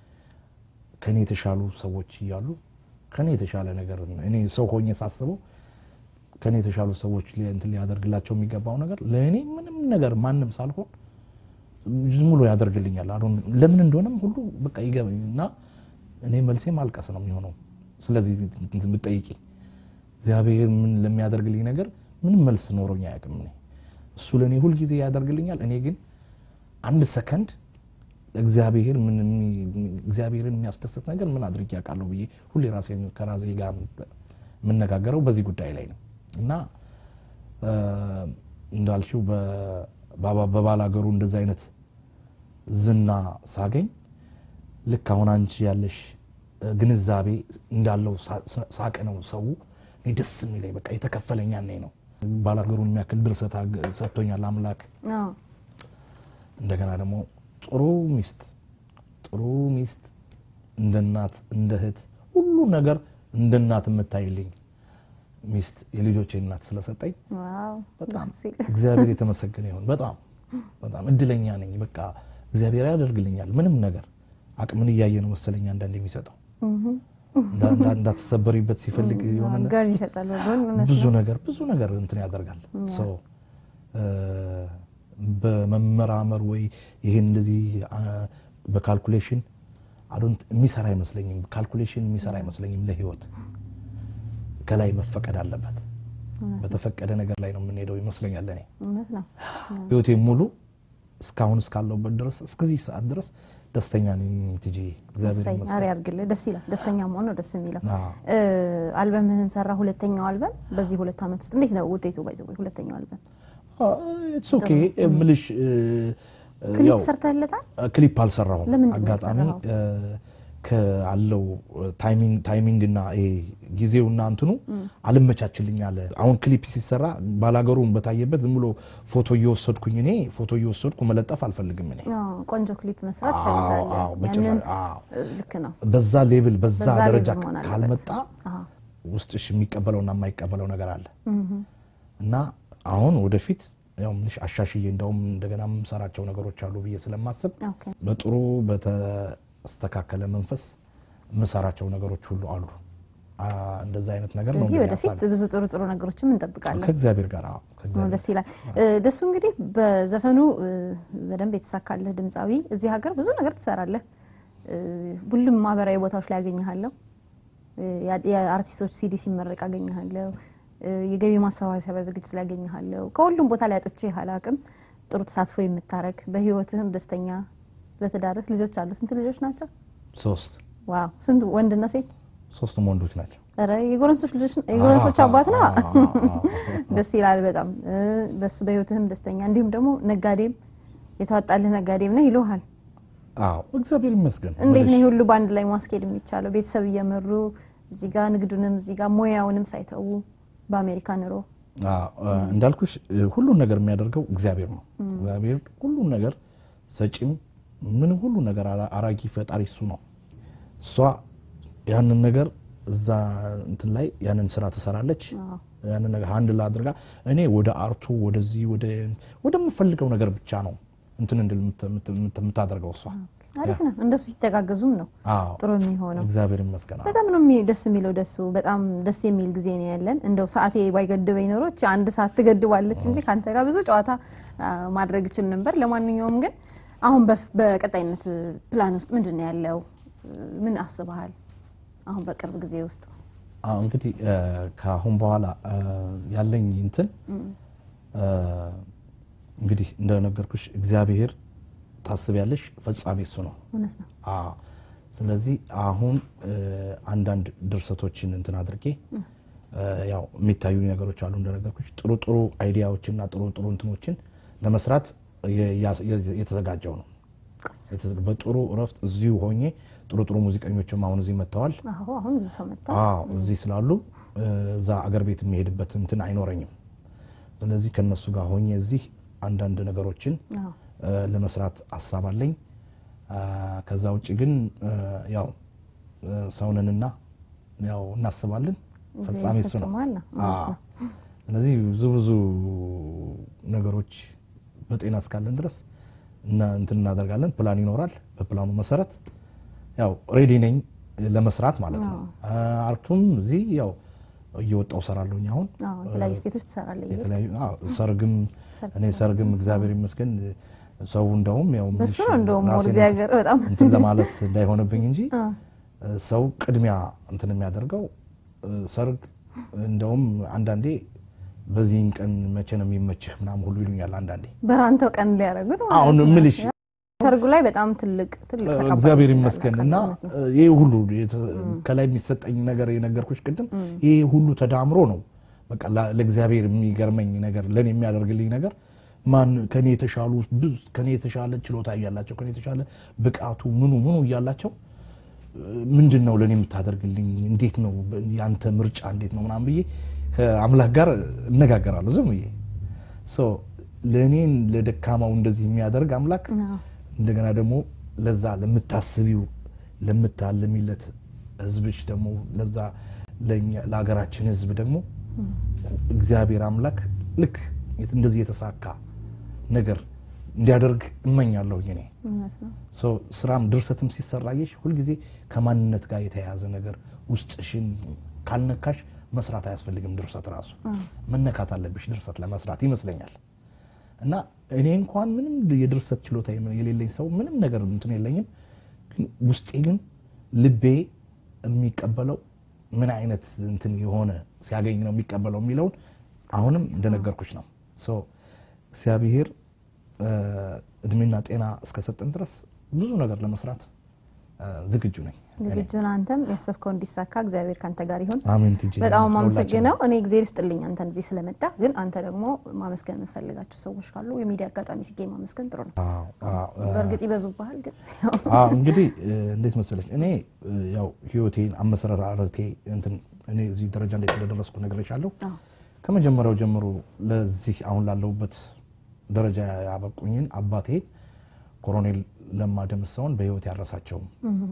Speaker 2: ከኔ የተሻሉ ሰዎች እያሉ ከኔ የተሻለ ነገር እኔ ሰው ሆኜ ሳስበው ከኔ የተሻሉ ሰዎች ሊ- እንትን ሊያደርግላቸው የሚገባው ነገር ለእኔ ምንም ነገር ማንም ሳልሆን ዝም ብሎ ያደርግልኛል። አሁን ለምን እንደሆነም ሁሉ በቃ ይገባኝ እና እኔ መልሴ ማልቀስ ነው የሚሆነው። ስለዚህ እንትን ብትጠይቂ እግዚአብሔር ምን ለሚያደርግልኝ ነገር ምንም መልስ ኖሮኝ አያውቅም። እኔ እሱ ለእኔ ሁልጊዜ ያደርግልኛል። እኔ ግን አንድ ሰከንድ እግዚአብሔር ምን የሚ- እግዚአብሔርን የሚያስደስት ነገር ምን አድርጌ ያውቃለሁ ብዬ ሁሌ ራሴ ከራሴ ጋር የምነጋገረው በዚህ ጉዳይ ላይ ነው እና እ፣ እንዳልሽው በ- በባ- በባላገሩ እንደዚህ አይነት ዝና ሳገኝ ልክ አሁን አንቺ ያለሽ እ፣ ግንዛቤ እንዳለው ሳ- ሳ- ሳቅ ነው ሰው እኔ ደስ የሚለኝ በቃ የተከፈለኛ እኔ ነው። ባላገሩን የሚያክል ድርሰት አግ- ሰጥቶኛል አምላክ።
Speaker 1: አዎ
Speaker 2: እንደገና ደግሞ ጥሩ ሚስት ጥሩ ሚስት እንደ እናት እንደ እህት ሁሉ ነገር እንደ እናት የምታይልኝ ሚስት የልጆቼ እናት ስለሰጠኝ
Speaker 1: ዋው
Speaker 2: በጣም
Speaker 1: ደስ ሲል።
Speaker 2: እግዚአብሔር የተመሰገነ ይሁን። በጣም በጣም እድለኛ ነኝ። በቃ እግዚአብሔር ያደርግልኛል ምንም ነገር አቅምን እያየ ነው መሰለኝ አንዳንድ የሚሰጠው እንዳ- እንዳ- እንዳትሰበሪበት ሲፈልግ የሆነ ነገር
Speaker 1: ጋር ይሰጣል ወዶን እውነት
Speaker 2: ብዙ
Speaker 1: ነው።
Speaker 2: ነገር ብዙ ነገር እንትን ያደርጋል ሰው በመመራመር ወይ ይሄን እንደዚህ አ፣ በካልኩሌሽን አዶንት የሚሰራ አይመስለኝም። ካልኩሌሽን የሚሰራ አይመስለኝም። ለህይወት ከላይ መፈቀድ አለበት። በተፈቀደ ነገር ላይ ነው የምንሄደው ይመስለኛል። ለእኔ
Speaker 1: እውነት ነው።
Speaker 2: ህይወቴ ሙሉ እስካሁን እስካለሁበት ድረስ እስከዚህ ሰዓት ድረስ ደስተኛ ነኝ። ትጂ እግዚአብሔር
Speaker 1: እሰይ አሪ
Speaker 2: ይመስገን።
Speaker 1: ያርግልህ። ደስ ይላል። ደስተኛ መሆን ነው ደስ የሚለው።
Speaker 2: አዎ።
Speaker 1: እ፣ አልበምህን ሰራ። ሁለተኛው አልበም በዚህ ሁለት ዓመት ውስጥ እንዴት ነው ውጤቱ? ባይዘው ሁለተኛው አልበም
Speaker 2: ኢትስ ኦኬ የምልሽ እ፣ እ፣
Speaker 1: ክሊፕ
Speaker 2: ያው
Speaker 1: ሰርተህለታል?
Speaker 2: ክሊፕ አልሰራሁም።
Speaker 1: ለምንድን ነው
Speaker 2: አጋጣሚ
Speaker 1: ያልሰራኸው?
Speaker 2: እ፣ ካለው ታይሚንግ ታይሚንግ እና ይሄ ጊዜውና እንትኑ አልመቻችልኝ አለ። አሁን ክሊፕ ሲሰራ ባላገሩን በታየበት ዝም ብሎ ፎቶ እየወሰድኩኝ እኔ ፎቶ እየወሰድኩ መለጠፍ አልፈልግም እኔ
Speaker 1: አዎ፣ ቆንጆ ክሊፕ መስራት
Speaker 2: አዎ፣
Speaker 1: ትፈልጋለህ።
Speaker 2: አዎ፣ በጭራሽ፣
Speaker 1: ያንን
Speaker 2: አዎ።
Speaker 1: እ፣ ልክ ነው።
Speaker 2: በዛ ሌብል በዛ
Speaker 1: በዛ ሌብል
Speaker 2: ደረጃ
Speaker 1: መሆን አለበት።
Speaker 2: ካልመጣ
Speaker 1: አዎ።
Speaker 2: ውስጥሽ የሚቀበለውና የማይቀበለው ነገር አለ እና አሁን ወደፊት ያው ምልሽ አሻሽዬ እንደውም እንደገና የምሰራቸው ነገሮች አሉ ብዬ ስለማስብ
Speaker 1: ኦኬ።
Speaker 2: በጥሩ በተስተካከለ መንፈስ የምሰራቸው ነገሮች ሁሉ አሉ። አ፣ እንደዛ አይነት ነገር ነው
Speaker 1: ስለዚህ
Speaker 2: እንግዲህ
Speaker 1: ወደፊት
Speaker 2: ሀሳቤ።
Speaker 1: ብዙ ጥሩ ጥሩ ነገሮችም እንጠብቃለን።
Speaker 2: ከእግዚአብሔር ጋር አዎ፣
Speaker 1: ነው፣
Speaker 2: ከእግዚአብሔር
Speaker 1: ደስ ይላል። እ፣ ደሱ እንግዲህ በዘፈኑ እ፣ በደንብ የተሳካለህ ድምፃዊ፣ እዚህ ሀገር ብዙ ነገር ትሰራለህ። እ፣ ሁሉም ማህበራዊ ቦታዎች ላይ ያገኘሃለሁ። እ፣ ያ- የአርቲስቶች ሲዲ ሲመረቅ አገኘሃለሁ። እ፣ የገቢ ማሰባሰቢያ ዝግጅት ላይ አገኘሃለሁ። ከሁሉም ቦታ ላይ አጥቼ አላቅም። ጥሩ ተሳትፎ የምታረግ በህይወትህም ደስተኛ፣ በትዳርህ ልጆች አሉ። ስንት ልጆች ናቸው?
Speaker 2: ሶስት
Speaker 1: ዋው! ስንት ወንድና ሴት?
Speaker 2: ሶስቱም ወንዶች ናቸው።
Speaker 1: ኧረ የጎረምሶች ልጆች የጎረምሶች አባት ነው። ደስ ይላል በጣም እ፣ በሱ በህይወትህም ደስተኛ እንዲሁም ደግሞ ነጋዴም የተዋጣልህ ነጋዴም ነህ ይሉሃል።
Speaker 2: አዎ እግዚአብሔር ይመስገን።
Speaker 1: እንዴት ነው
Speaker 2: ምልሽ
Speaker 1: ይህ ሁሉ በአንድ ላይ ማስኬድ የሚቻለው? ቤተሰብ እየመሩ እዚህ ጋር ንግዱንም እዚህ ጋር ሙያውንም ሳይተዉ በአሜሪካ ኑሮ
Speaker 2: አዎ፣ እ፣ እንዳልኩሽ እ፣ ሁሉን ነገር የሚያደርገው እግዚአብሔር ነው። እግዚአብሔር ሁሉን ነገር ሰጪም ምንም ሁሉ ነገር አራ- አራጊ ፈጣሪ እሱ ነው። እሷ ያንን ነገር እዛ እንትን ላይ ያንን ስራ ትሰራለች። ያንን ነገር አንድ ላይ አድርጋ እኔ ወደ አርቱ ወደዚህ ወደ ወደምፈልገው ነገር ብቻ ነው እንትን እንድል የምት- የምት- የምት- የምታደርገው እሷ
Speaker 1: አሪፍ ነው። እንደሱ ሲተጋገዙም ነው
Speaker 2: አዎ
Speaker 1: ጥሩ የሚሆነው።
Speaker 2: እግዚአብሔር ይመስገን። አዎ።
Speaker 1: በጣም ነው የሚ- ደስ የሚለው። ደሱ በጣም ደስ የሚል ጊዜ ነው ያለን። እንደው ሰዓቴ ባይገድበኝ ኖሮች አንድ ሰዓት ትገድባለች እንጂ ከአንተ ጋር ብዙ ጨዋታ አ፣ ማድረግ እችል ነበር። ለማንኛውም ግን አሁን በፍ- በቀጣይነት ፕላን ውስጥ ምንድን ነው ያለው? ምን አስበሃል? አሁን በቅርብ ጊዜ ውስጥ
Speaker 2: አዎ እንግዲህ እ፣ ከአሁን በኋላ እ፣ ያለኝ እንትን እ፣ እንግዲህ እንደነገርኩሽ እግዚአብሔር ታስቢያለሽ፣ ፈጻሚ እሱ ነው።
Speaker 1: እውነት ነው።
Speaker 2: አዎ ስለዚህ አሁን እ፣ አንዳንድ ድርሰቶችን እንትን አድርጌ እ፣ ያው የሚታዩ ነገሮች አሉ እንደነገርኩሽ ጥሩ ጥሩ አይዲያዎችና ጥሩ ጥሩ እንትኖችን ለመስራት የ- ያ- የ- የተዘጋጀው ነው። የተዘ- በጥሩ እረፍት እዚሁ ሆኜ ጥሩ ጥሩ ሙዚቀኞችም አሁን እዚህ መጥተዋል።
Speaker 1: አሁ አሁን ብዙ ሰው መጣ።
Speaker 2: አዎ እዚህ ስላሉ እ፣ እዛ አገር ቤት የሚሄድበት እንትን አይኖረኝም። ስለዚህ ከነሱ ጋር ሆኜ እዚህ አንዳንድ ነገሮችን
Speaker 1: አዎ
Speaker 2: እ፣ ለመስራት ሀሳብ አለኝ። አ፣ ከዛ ውጭ ግን እ፣ ያው እ፣ ሰውንንና ያው እናስባለን ፈጻሚ እሱ ነው።
Speaker 1: ይፈጽመዋል ነው።
Speaker 2: አዎ። ስለዚህ ብዙ ብዙ ነገሮች በጤና እስካለን ድረስ እና እንትን እናደርጋለን። ፕላን ይኖራል። በፕላኑ መሰረት ያው ሬዲ ነኝ ለመስራት ማለት ነው። አርቱም እዚህ ያው እየወጣው ሰራለሁኝ አሁን
Speaker 1: አዎ የተለያዩ ስቴቶች ትሰራለህ። ይሄ
Speaker 2: የተለያዩ አዎ፣ ሰርግም
Speaker 1: ሰርግ
Speaker 2: እኔ ሰርግም እግዚአብሔር ይመስገን ሰው እንደውም ያው
Speaker 1: በሱ
Speaker 2: ምንሽ
Speaker 1: ነው እንደውም
Speaker 2: ራሴን
Speaker 1: እዚህ ሀገር በጣም
Speaker 2: እንትን ለማለት እንዳይሆንብኝ እንጂ
Speaker 1: አ፣
Speaker 2: ሰው ቅድሚያ እንትን የሚያደርገው ሰርግ እንደውም አንዳንዴ በዚህን ቀን መቼ ነው የሚመችህ ምናምን ሁሉ ይሉኛል አንዳንዴ
Speaker 1: በራንተው ቀን ሊያደርጉት ማለት
Speaker 2: አሁን
Speaker 1: ነው።
Speaker 2: እምልሽ
Speaker 1: ሰርጉ ላይ በጣም ትልቅ ትልቅ ተቀባይነት
Speaker 2: እግዚአብሔር
Speaker 1: እንዳለ
Speaker 2: ይመስገን
Speaker 1: አውቃለሁ።
Speaker 2: እና
Speaker 1: እውነት ነው።
Speaker 2: ይህ ሁሉ የተ- ከላይ የሚሰጠኝ ነገር የነገርኩሽ ቅድም ይህ ሁሉ ተዳምሮ ነው በቃ ላ- ለእግዚአብሔር የሚገርመኝ ነገር ለእኔ የሚያደርግልኝ ነገር ማን ከኔ የተሻሉ ብዙ ከኔ የተሻለ ችሎታ እያላቸው ከኔ የተሻለ ብቃቱ ምኑ ምኑ እያላቸው ምንድን ነው ለእኔ የምታደርግልኝ እንዴት ነው ያንተ ምርጫ እንዴት ነው ምናምን ብዬ ከአምላክ ጋር እነጋገራለሁ ዝም ብዬ ሶ ለእኔን ለደካማው እንደዚህ የሚያደርግ አምላክ
Speaker 1: አዎ።
Speaker 2: እንደገና ደግሞ ለዛ ለምታስቢው ለምታልሚለት ህዝብሽ ደግሞ ለዛ ለእኛ ለሀገራችን ህዝብ ደግሞ እግዚአብሔር አምላክ ልክ የት- እንደዚህ የተሳካ ነገር እንዲያደርግ እመኛለሁኝ እኔ
Speaker 1: እውነት ነው።
Speaker 2: ሶ ስራም ድርሰትም ሲሰራየሽ ሁልጊዜ ከማንነት ጋር የተያያዘ ነገር ውስጥሽን ካልነካሽ መስራት አያስፈልግም። ድርሰት ራሱ መነካት አለብሽ ድርሰት ለመስራት ይመስለኛል። እና እኔ እንኳን ምንም የድርሰት ችሎታ የሌለኝ ሰው ምንም ነገር እንትን የለኝም፣ ግን ውስጤ ግን ልቤ የሚቀበለው ምን አይነት እንትን የሆነ ሲያገኝ ነው የሚቀበለው የሚለውን አሁንም እንደነገርኩሽ ነው። ሶ እግዚአብሔር እ፣ እድሜና ጤና እስከሰጠን ድረስ ብዙ ነገር ለመስራት እ፣ ዝግጁ ነኝ። እኔ።
Speaker 1: ዝግጁ ነህ አንተም ያሰብከው እንዲሳካ እግዚአብሔር ካንተ ጋር ይሁን።
Speaker 2: አሜን። ቲጂ
Speaker 1: በጣም
Speaker 2: ለሁላችንም።
Speaker 1: ማመሰግነው እኔ ጊዜ ልስጥልኝ አንተን እዚህ ስለመጣ። ግን አንተ ደግሞ ማመስገን የምትፈልጋቸው ሰዎች ካሉ የሚዲያ አጋጣሚ ሲገኝ ማመስገን ጥሩ ነው።
Speaker 2: አዎ፣ አዎ፣ እ፣
Speaker 1: በእርግጥ ይበዙብሃል፣ ግን
Speaker 2: አዎ እንግዲህ እ፣ እንዴት መሰለች እኔ እ፣ ያው ህይወቴን አመሰራረቴ እንትን እኔ እዚህ ደረጃ እንዴት እንደደረስኩ ነግሬሻለሁ።
Speaker 1: አዎ።
Speaker 2: ከመጀመሪያው ጀምሮ ለዚህ አሁን ላለሁበት ደረጃ ያበቁኝን አባቴ ኮሎኔል ለማ ደምሰውን በህይወት ያረሳቸውም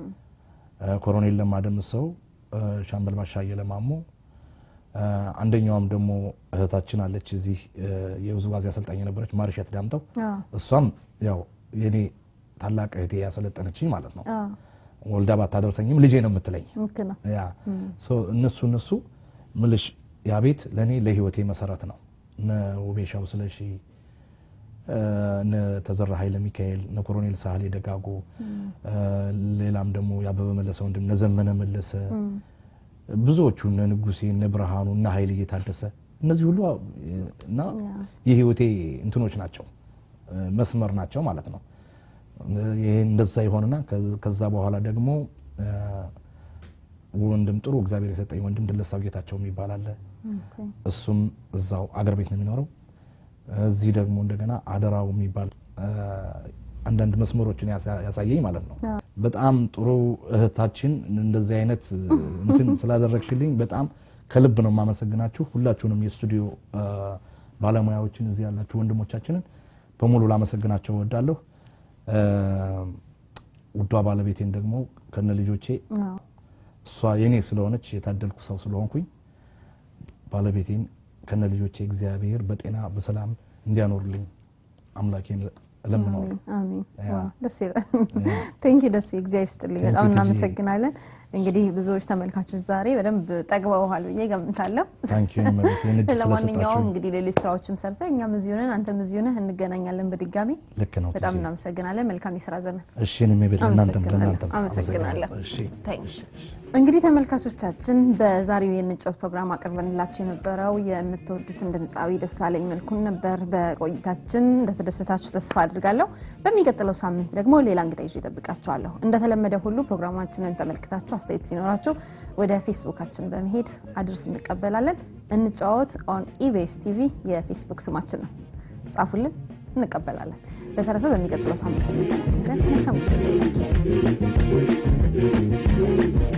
Speaker 2: እ፣ ኮሎኔል ለማ ደምሰው እ፣ ሻምበል ባሻ እየለማሞ እ፣ አንደኛዋም ደግሞ እህታችን አለች እዚህ እ፣ የውዝዋዜ አሰልጣኝ የነበረች ማርሸት ዳምጠው
Speaker 1: አዎ፣
Speaker 2: እሷም ያው የኔ ታላቅ እህቴ ያሰለጠነችኝ ማለት ነው።
Speaker 1: አዎ፣
Speaker 2: ወልዳ ባታደርሰኝም ልጄ ነው የምትለኝ።
Speaker 1: ልክ ነው።
Speaker 2: ያ ሶ እነሱ እነሱ ምልሽ ያ ቤት ለእኔ ለህይወቴ መሰረት ነው። እነ ውቤሻው ስለሺ፣ እ፣ እነ ተዘራ ኃይለ ሚካኤል፣ እነ ኮሎኔል ሳህሌ ደጋጎ፣ እ፣ ሌላም ደግሞ የአበበ መለሰ ወንድም እነ ዘመነ መለሰ ብዙዎቹ እነ ንጉሴ እነ ብርሃኑ እነ ኃይል እየታደሰ እነዚህ ሁሉ እ፣ እና የህይወቴ እንትኖች ናቸው እ፣ መስመር ናቸው ማለት ነው። ይሄ እንደዛ ይሆንና ከ- ከዛ በኋላ ደግሞ እ፣ ወንድም ጥሩ እግዚአብሔር የሰጠኝ ወንድም ድለሳው ጌታቸው የሚባል አለ።
Speaker 1: ኦኬ።
Speaker 2: እሱም እዛው አገር ቤት ነው የሚኖረው። እዚህ ደግሞ እንደገና አደራው የሚባል እ፣ አንዳንድ መስመሮችን ያሳ- ያሳየኝ ማለት ነው። በጣም ጥሩ እህታችን እንደዚህ አይነት እንትን ስላደረግሽልኝ በጣም ከልብ ነው የማመሰግናችሁ። ሁላችሁንም የስቱዲዮ እ፣ ባለሙያዎችን እዚህ ያላችሁ ወንድሞቻችንን በሙሉ ላመሰግናቸው እወዳለሁ። እ፣ ውዷ ባለቤቴን ደግሞ ከነ ልጆቼ
Speaker 1: አዎ፣
Speaker 2: እሷ የኔ ስለሆነች የታደልኩ ሰው ስለሆንኩኝ ባለቤቴን ከነ ልጆቼ እግዚአብሔር በጤና በሰላም እንዲያኖርልኝ አምላኬን እለምነዋለሁ።
Speaker 1: አሜን።
Speaker 2: ያ።
Speaker 1: ዋው፣ ደስ ይላል። ቴንክ ዩ ደስ እግዚአብሔር ይስጥልኝ።
Speaker 2: Thank
Speaker 1: በጣም
Speaker 2: you, ቲጂ።
Speaker 1: እናመሰግናለን። እንግዲህ ብዙዎች ተመልካቾች ዛሬ በደንብ ጠግበውሃል ብዬ ገምታለሁ።
Speaker 2: ታንክ ዩ እመቤቴ፣ ይህን እድል
Speaker 1: ለማንኛውም
Speaker 2: ስለሰጣችሁ
Speaker 1: እንግዲህ ሌሎች ስራዎችም ሰርተ እኛም እዚህ ሆነን አንተም እዚህ ሆነህ እንገናኛለን በድጋሚ
Speaker 2: ልክ ነው
Speaker 1: በጣም
Speaker 2: ቲጂ።
Speaker 1: እናመሰግናለን። መልካም የስራ ዘመን።
Speaker 2: እሺ እኔም ቤት ለእናንተም
Speaker 1: አመሰግናለሁ።
Speaker 2: ለእናንተም
Speaker 1: አመሰግናለሁ።
Speaker 2: እሺ
Speaker 1: ታንክስ። እንግዲህ ተመልካቾቻችን በዛሬው የንጮት ፕሮግራም አቅርበንላችሁ የነበረው የምትወዱትን ድምፃዊ ደሳለኝ መልኩን ነበር። በቆይታችን እንደተደሰታችሁ ተስፋ አድርጋለሁ። በሚቀጥለው ሳምንት ደግሞ ሌላ እንግዳ ይዤ እጠብቃችኋለሁ። እንደተለመደ ሁሉ ፕሮግራማችንን ተመልክታችሁ አስተያየት ሲኖራችሁ ወደ ፌስቡካችን በመሄድ አድርስ እንቀበላለን። እንጫወት ኦን ኢቤስ ቲቪ የፌስቡክ ስማችን ነው። ጻፉልን፣ እንቀበላለን። በተረፈ በሚቀጥለው ሳምንት እንገናኛለን። መልካም ጊዜ